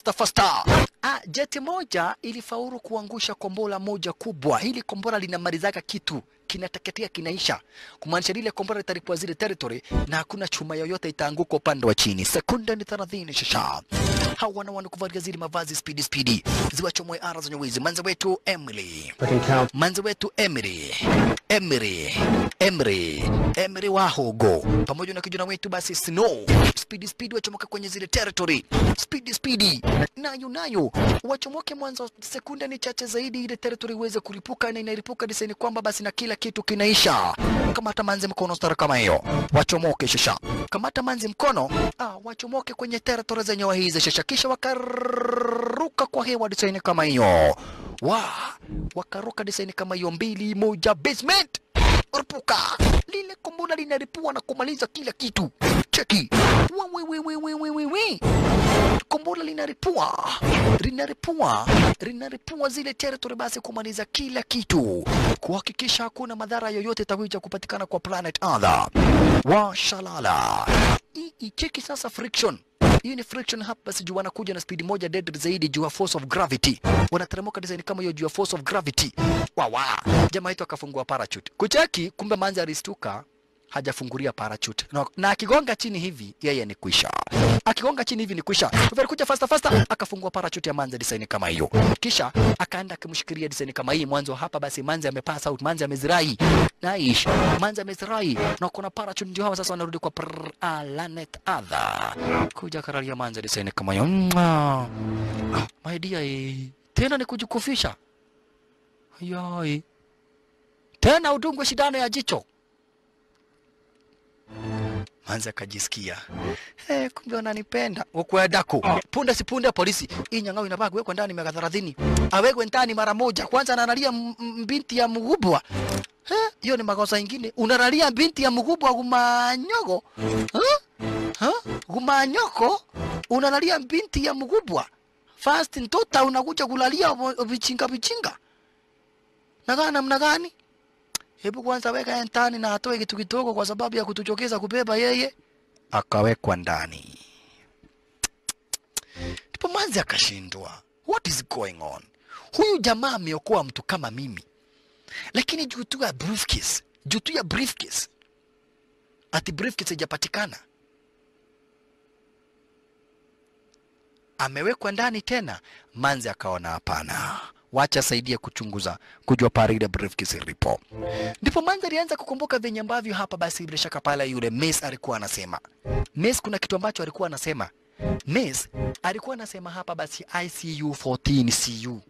fasta fasta. Ah, jeti moja ilifaulu kuangusha kombora moja kubwa. Hili kombora linamalizaga kitu kinateketea kinaisha, kumaanisha lile kombora litalipua zile territory na hakuna chuma yoyote itaanguka upande wa chini. Sekunde ni 30 shasha. Hawa wana wana kuvalia zile mavazi speedy speedy, ziwachomoe ara zenye wizi. Manze wetu Emily, manze wetu Emily, Emily, Emily, Emily Wahogo pamoja na kijana wetu basi Snow, speedy speedy wachomoka kwenye zile territory, speedy speedy nayo nayo wachomoke mwanzo, sekunde ni chache zaidi ile territory iweze kulipuka, na inalipuka diseni kwamba basi na kila kitu kinaisha. Kamata manzi mkono stara kama hiyo, wachomoke shasha. Kamata manzi mkono, ah, wachomoke kwenye territory zenye hizi shasha, kisha wakaruka kwa hewa diseni kama hiyo, wa wakaruka diseni kama hiyo, mbili moja, basement rupuka lile kombona linalipua na kumaliza kila kitu. Cheki we, we, we, we, we, we, we. kombora linaripua linaripua linaripua zile territory, basi kumaliza kila kitu, kuhakikisha hakuna madhara yoyote tawija kupatikana kwa planet Earth. Washalala hii icheki sasa friction hii ni friction hapa, basi juu wanakuja na speed moja deadly zaidi juu ya force of gravity, wanateremka design kama hiyo juu ya force of gravity. Wawa, jamaa yetu akafungua parachute kucheki, kumbe manzi alistuka hajafungulia parachute na, na akigonga chini hivi yeye ni kwisha, akigonga chini hivi ni kwisha. Kwa hivyo alikuja faster faster, akafungua parachute ya manzi design kama hiyo, kisha akaenda akimshikilia design kama hii mwanzo hapa. Basi manzi amepass out, manzi amezirai naish, manzi amezirai na kuna parachute, ndio hawa sasa wanarudi kwa planet Earth, kuja karalia manzi design kama hiyo. Mwah. Ah, my dear, eh, tena ni kujikufisha yai, tena udungwe shindano ya jicho Manzi akajisikia hey, kumbe wananipenda wakuedako punde si punde polisi hii nyang'au inafaa kuwekwa ndani miaka thelathini awekwe ndani mara moja kwanza analalia m- m- binti ya mgubwa Eh, hiyo ni makosa ingine unalalia binti ya mgubwa gumanyogo huh? Huh? gumanyoko unalalia binti ya mgubwa fast ntota unakuja kulalia vo- vichinga vichinga nakaa namna gani hebu kwanza weka yeye ndani na atoe kitu kidogo kwa sababu ya kutuchokeza kubeba yeye. Akawekwa ndani, ndipo manzi akashindwa, what is going on? Huyu jamaa ameokoa mtu kama mimi, lakini juu tu ya briefcase, juu tu ya briefcase, ati briefcase haijapatikana, amewekwa ndani tena. Manzi akaona hapana, wacha saidie kuchunguza kujua pale ile briefcase ilipo. Ndipo Manzi alianza kukumbuka venye ambavyo hapa basi bila shaka pale yule Mace alikuwa anasema. Mace kuna kitu ambacho alikuwa anasema. Mace alikuwa anasema hapa basi ICU 14 CU.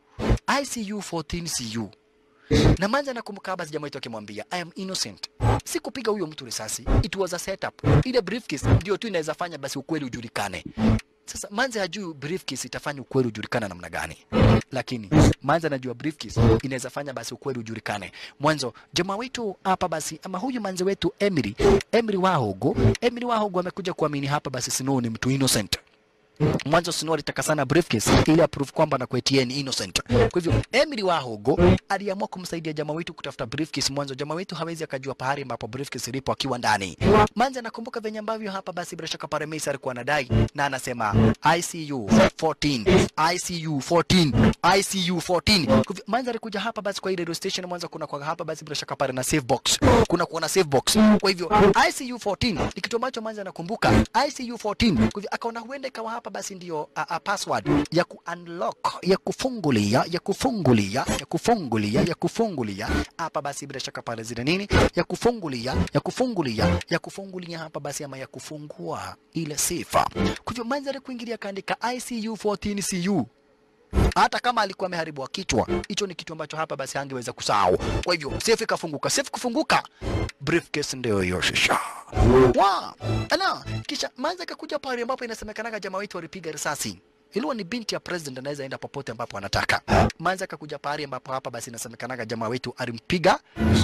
ICU 14 CU. Na Manzi anakumbuka basi jamaa yetu akimwambia I am innocent. Sikupiga huyo mtu risasi. It was a setup. Ile briefcase ndio tu inaweza fanya basi ukweli ujulikane. Sasa Manzi hajui briefcase itafanya ukweli ujulikane namna gani, lakini Manzi anajua briefcase inaweza fanya basi ukweli ujulikane. Mwanzo jamaa wetu hapa basi, ama huyu manzi wetu Emily, Emily Wahogo, Emily Wahogo amekuja kuamini hapa basi Snow ni mtu innocent. Mwanzo Snow alitaka sana briefcase ili aprove kwamba na kwetie ni innocent. Kwa hivyo Emily Wahogo aliamua kumsaidia jamaa wetu kutafuta briefcase. Mwanzo jamaa wetu hawezi akajua pahali ambapo briefcase ilipo akiwa ndani. Manzi anakumbuka venye ambavyo hapa basi bila shaka pale Mace alikuwa anadai na anasema ICU 14 ICU 14 ICU 14. Kwa hivyo Manzi alikuja hapa basi kwa ile radio station mwanzo kuna kwa hapa basi bila shaka pale na save box. Kuna kuona save box. Kwa hivyo ICU 14 ni kitu ambacho Manzi anakumbuka ICU 14. Kwa hivyo akaona huenda ikawa hapa basi ndio a, a password ya ku unlock ya kufungulia ya kufungulia ya kufungulia ya kufungulia hapa basi bila shaka pale zile nini ya kufungulia ya kufungulia ya kufungulia hapa basi ama ya kufungua ile sifa. Kwa hivyo Manzi alikuingilia akaandika ICU 14 CU hata kama alikuwa ameharibiwa kichwa, hicho ni kitu ambacho hapa basi hangeweza kusahau. Kwa hivyo safe ikafunguka, safe kufunguka, briefcase ndio hiyo shisha wa ana kisha Manzi akakuja pale ambapo inasemekanaga jamaa wetu walipiga risasi ilikuwa ni binti ya president, anaweza enda popote ambapo anataka. Manzi akakuja pale ambapo hapa basi inasemekanaga jamaa wetu alimpiga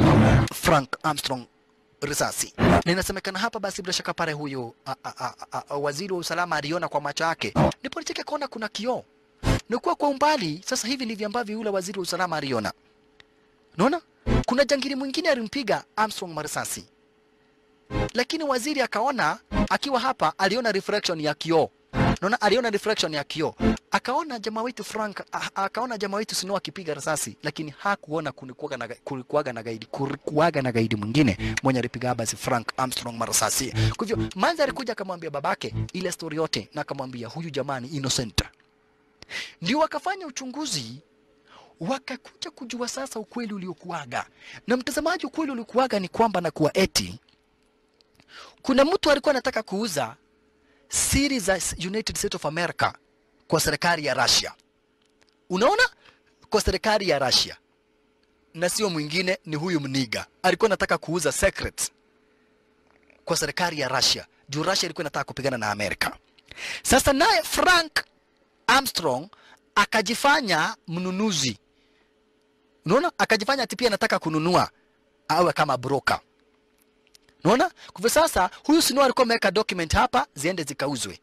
Frank Armstrong risasi na inasemekana hapa basi bila shaka pale huyu a, a, a, a, a, waziri wa usalama aliona kwa macho yake, ndipo alicheka kuona kuna kioo nikuwa kwa umbali. Sasa hivi ndivyo ambavyo yule waziri wa usalama aliona. Unaona, kuna jangili mwingine alimpiga Armstrong marisasi, lakini waziri akaona akiwa hapa, aliona reflection ya kioo naona aliona reflection ya kioo akaona jamaa wetu Frank a- akaona jamaa wetu Snow akipiga risasi lakini hakuona kulikuwaga na kulikuwaga na gaidi kulikuwaga na gaidi mwingine mwenye alipiga basi Frank Armstrong marasasi kwa hivyo manza alikuja akamwambia babake ile story yote na akamwambia huyu jamaa ni innocent ndio wakafanya uchunguzi wakakuja kujua sasa ukweli uliokuwaga na mtazamaji ukweli uliokuwaga ni kwamba na kuwa eti kuna mtu alikuwa anataka kuuza siri za United States of America kwa serikali ya Russia. Unaona? Kwa serikali ya Russia. Na sio mwingine ni huyu mniga. Alikuwa anataka kuuza secrets kwa serikali ya Russia. Juu Russia ilikuwa inataka kupigana na Amerika. Sasa naye Frank Armstrong akajifanya mnunuzi. Unaona? Akajifanya ati pia anataka kununua awe kama broker. Unaona? Kwa hivyo sasa huyu Snow alikuwa ameweka document hapa ziende zikauzwe.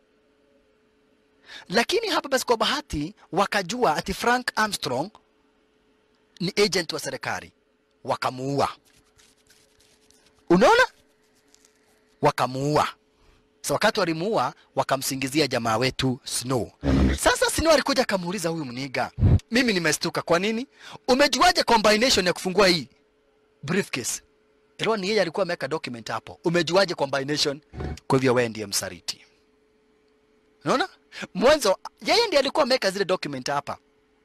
Lakini hapa basi kwa bahati wakajua ati Frank Armstrong ni agent wa serikali. Wakamuua. Unaona? Wakamuua. So wakati walimuua wakamsingizia jamaa wetu Snow. Sasa Snow alikuja akamuuliza huyu mniga, mimi nimestuka. Kwa nini? Umejuaje combination ya kufungua hii briefcase? Ilikuwa ni yeye alikuwa ameweka document hapo. Umejuaje combination? Kwa hivyo wewe ndiye msaliti. Unaona? Mwanzo yeye ndiye alikuwa ameweka zile document hapa.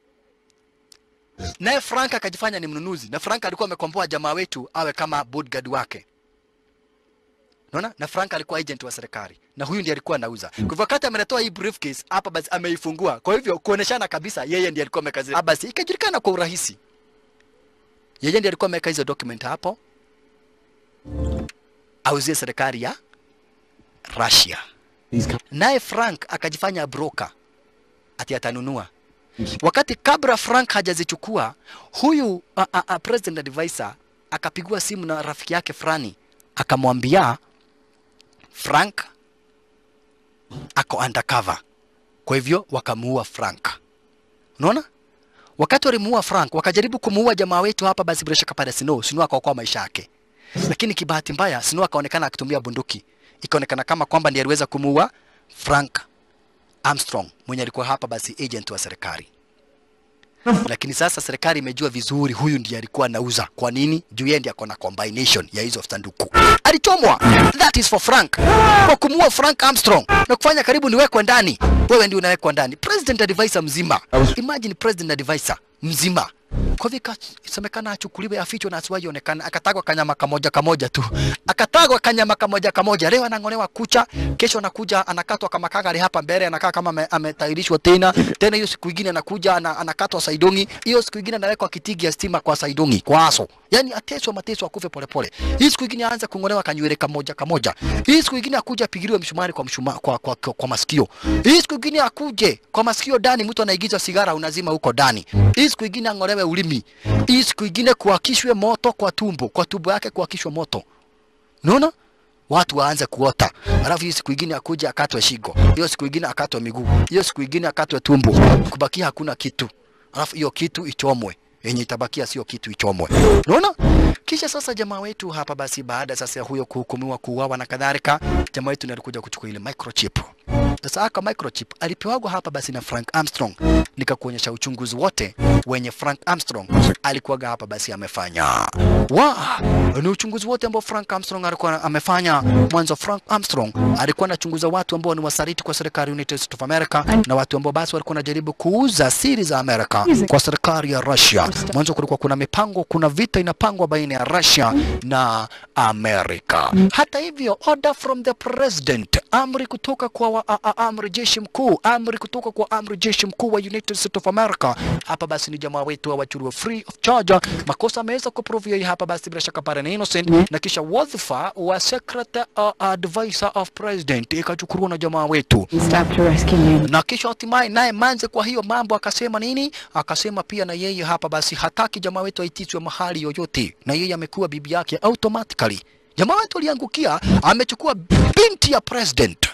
Naye Frank akajifanya ni mnunuzi na Frank alikuwa amekomboa jamaa wetu awe kama bodyguard wake. Unaona? Na Frank alikuwa agent wa serikali na huyu ndiye alikuwa anauza. Kwa hivyo wakati ameletoa hii briefcase hapa basi ameifungua. Kwa hivyo kuoneshana kabisa yeye ndiye alikuwa ameweka zile. Ah, Basi ikajulikana kwa urahisi. Yeye ndiye alikuwa ameweka hizo document hapo auzie serikali ya Russia. Naye Frank akajifanya broker ati atanunua. Wakati kabla Frank hajazichukua, huyu a, a, a, president advisor akapigua simu na rafiki yake fulani, akamwambia Frank ako undercover. Kwa hivyo wakamuua Frank. Unaona? Wakati walimuua Frank, wakajaribu kumuua jamaa wetu hapa basi bila shaka pale Snow, Snow akaokoa maisha yake lakini kibahati mbaya Snow akaonekana akitumia bunduki, ikaonekana kama kwamba ndiye aliweza kumuua Frank Armstrong mwenye alikuwa hapa basi agent wa serikali. Lakini sasa serikali imejua vizuri huyu ndiye alikuwa anauza. Kwa nini? Juu yeye ndiye akona combination ya hizo sanduku. Alichomwa. That is for Frank. Kwa kumuua Frank Armstrong na kufanya karibu niwekwe ndani. Wewe ndio unawekwa ndani. President advisor mzima. Imagine president advisor mzima kwa hivyo ikasemekana achukuliwe afichwe na asiwahi onekana, akatagwa kanyama kamoja kamoja tu, akatagwa kanyama kamoja kamoja. Leo anang'olewa kucha, kesho anakuja anakatwa kama kagari hapa mbele, anakaa kama ame- ametayarishwa tena tena. Hiyo siku ingine anakuja ana, anakatwa saidongi, hiyo siku ingine anawekwa kitigi ya stima kwa saidongi kwa aso, yani ateswa mateso akufe polepole. Hii siku ingine aanze kung'olewa kanywele kamoja kamoja. Hii siku ingine akuje apigiliwe msumari kwa, mshuma, kwa, kwa, kwa, kwa masikio. Hii siku ingine akuje kwa masikio ndani, mtu anaigiza sigara unazima huko ndani. Hii siku ingine ang'olewe ulimi. Hii siku ingine kuakishwe moto kwa tumbo, kwa tumbo yake kuakishwe moto. Unaona? Watu waanze kuota. Alafu hii siku ingine akuja akatwe shingo. Hiyo siku ingine akatwe miguu. Hiyo siku ingine akatwe tumbo. Kubakia hakuna kitu. Alafu hiyo kitu ichomwe. Yenye itabakia sio kitu ichomwe. Unaona? Kisha sasa jamaa wetu hapa basi baada sasa ya huyo kuhukumiwa kuuawa na kadhalika, jamaa wetu ndiye alikuja kuchukua ile microchip. Sasa aka microchip alipewagwa hapa basi na Frank Armstrong, nikakuonyesha uchunguzi wote wenye Frank Armstrong alikuwaga hapa basi amefanya. Wa, ni uchunguzi wote ambao Frank Armstrong alikuwa amefanya. Mwanzo Frank Armstrong alikuwa anachunguza watu ambao ni wasaliti kwa serikali ya United States of America na watu ambao basi walikuwa wanajaribu kuuza siri za Amerika kwa serikali ya Russia. Mwanzo kulikuwa kuna mipango, kuna vita inapangwa baina ya Russia na Amerika. Hata hivyo, order from the president, amri kutoka kwa wa, a, a, amri jeshi mkuu, amri kutoka kwa amri jeshi mkuu wa United States of America. Hapa basi ni jamaa wetu awachuriwe free of charge. Makosa ameweza kuprovia hapa basi bila shaka pale ni innocent, na kisha wadhifa wa secretary uh, advisor of president ikachukuliwa na jamaa wetu Stop to rescue me. na kisha hatimaye naye Manze kwa hiyo mambo akasema nini? Akasema pia na yeye hapa basi hataki jamaa wetu aitishwe mahali yoyote, na yeye amekuwa bibi yake automatically. Jamaa wetu aliangukia, amechukua binti ya president.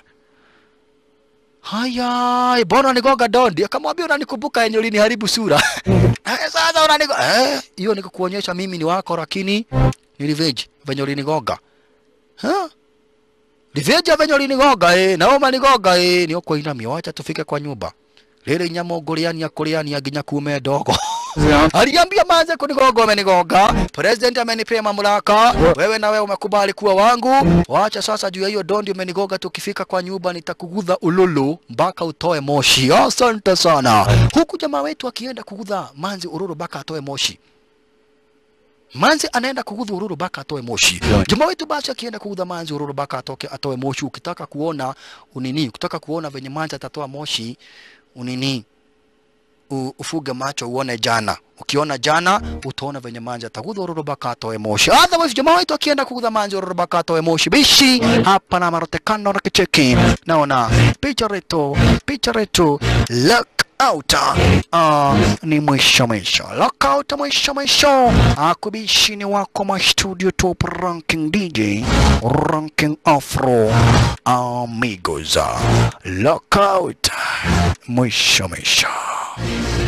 Haya, bwana nigonga dondi, akamwambia unanikumbuka yenye uliniharibu sura. Eh, Sasa unanigo eh, hiyo niko kuonyesha mimi ni wako, lakini ni revenge venye ulinigonga. Huh? ndivyoja venye ulinigonga eh, na umanigonga eh, ni ukuinamia, wacha tufike kwa nyumba lile nyama nguriania kuriania nginya kume ndogo aliambia manze kunigonga, umenigonga. President amenipea mamlaka, wewe na wewe umekubali kuwa wangu. Wacha sasa juu ya hiyo dondi umenigonga, tukifika kwa nyumba nitakugudha ululu mpaka utoe moshi. Asante sana. Huku jamaa wetu akienda kugudha manzi ururu mpaka atoe moshi. Manzi anaenda kugudha ururu mpaka atoe moshi. Jamaa wetu basi akienda kugudha manzi ururu mpaka atoke atoe moshi. Ukitaka kuona unini, ukitaka kuona venye manzi atatoa moshi unini u- ufuge macho uone jana. Ukiona jana utaona venye manzi atagudha ururu mpaka atoe moshi. Otherwise jamaa wetu akienda kugudha manzi ururu mpaka atoe moshi. Bishi hapa na marotekano na kicheki. Naona picha retu, picha retu look out. Uh, ni mwisho mwisho. Look out mwisho mwisho. Akubishi ni wako ma studio top ranking DJ, ranking afro amigos. Look out mwisho mwisho.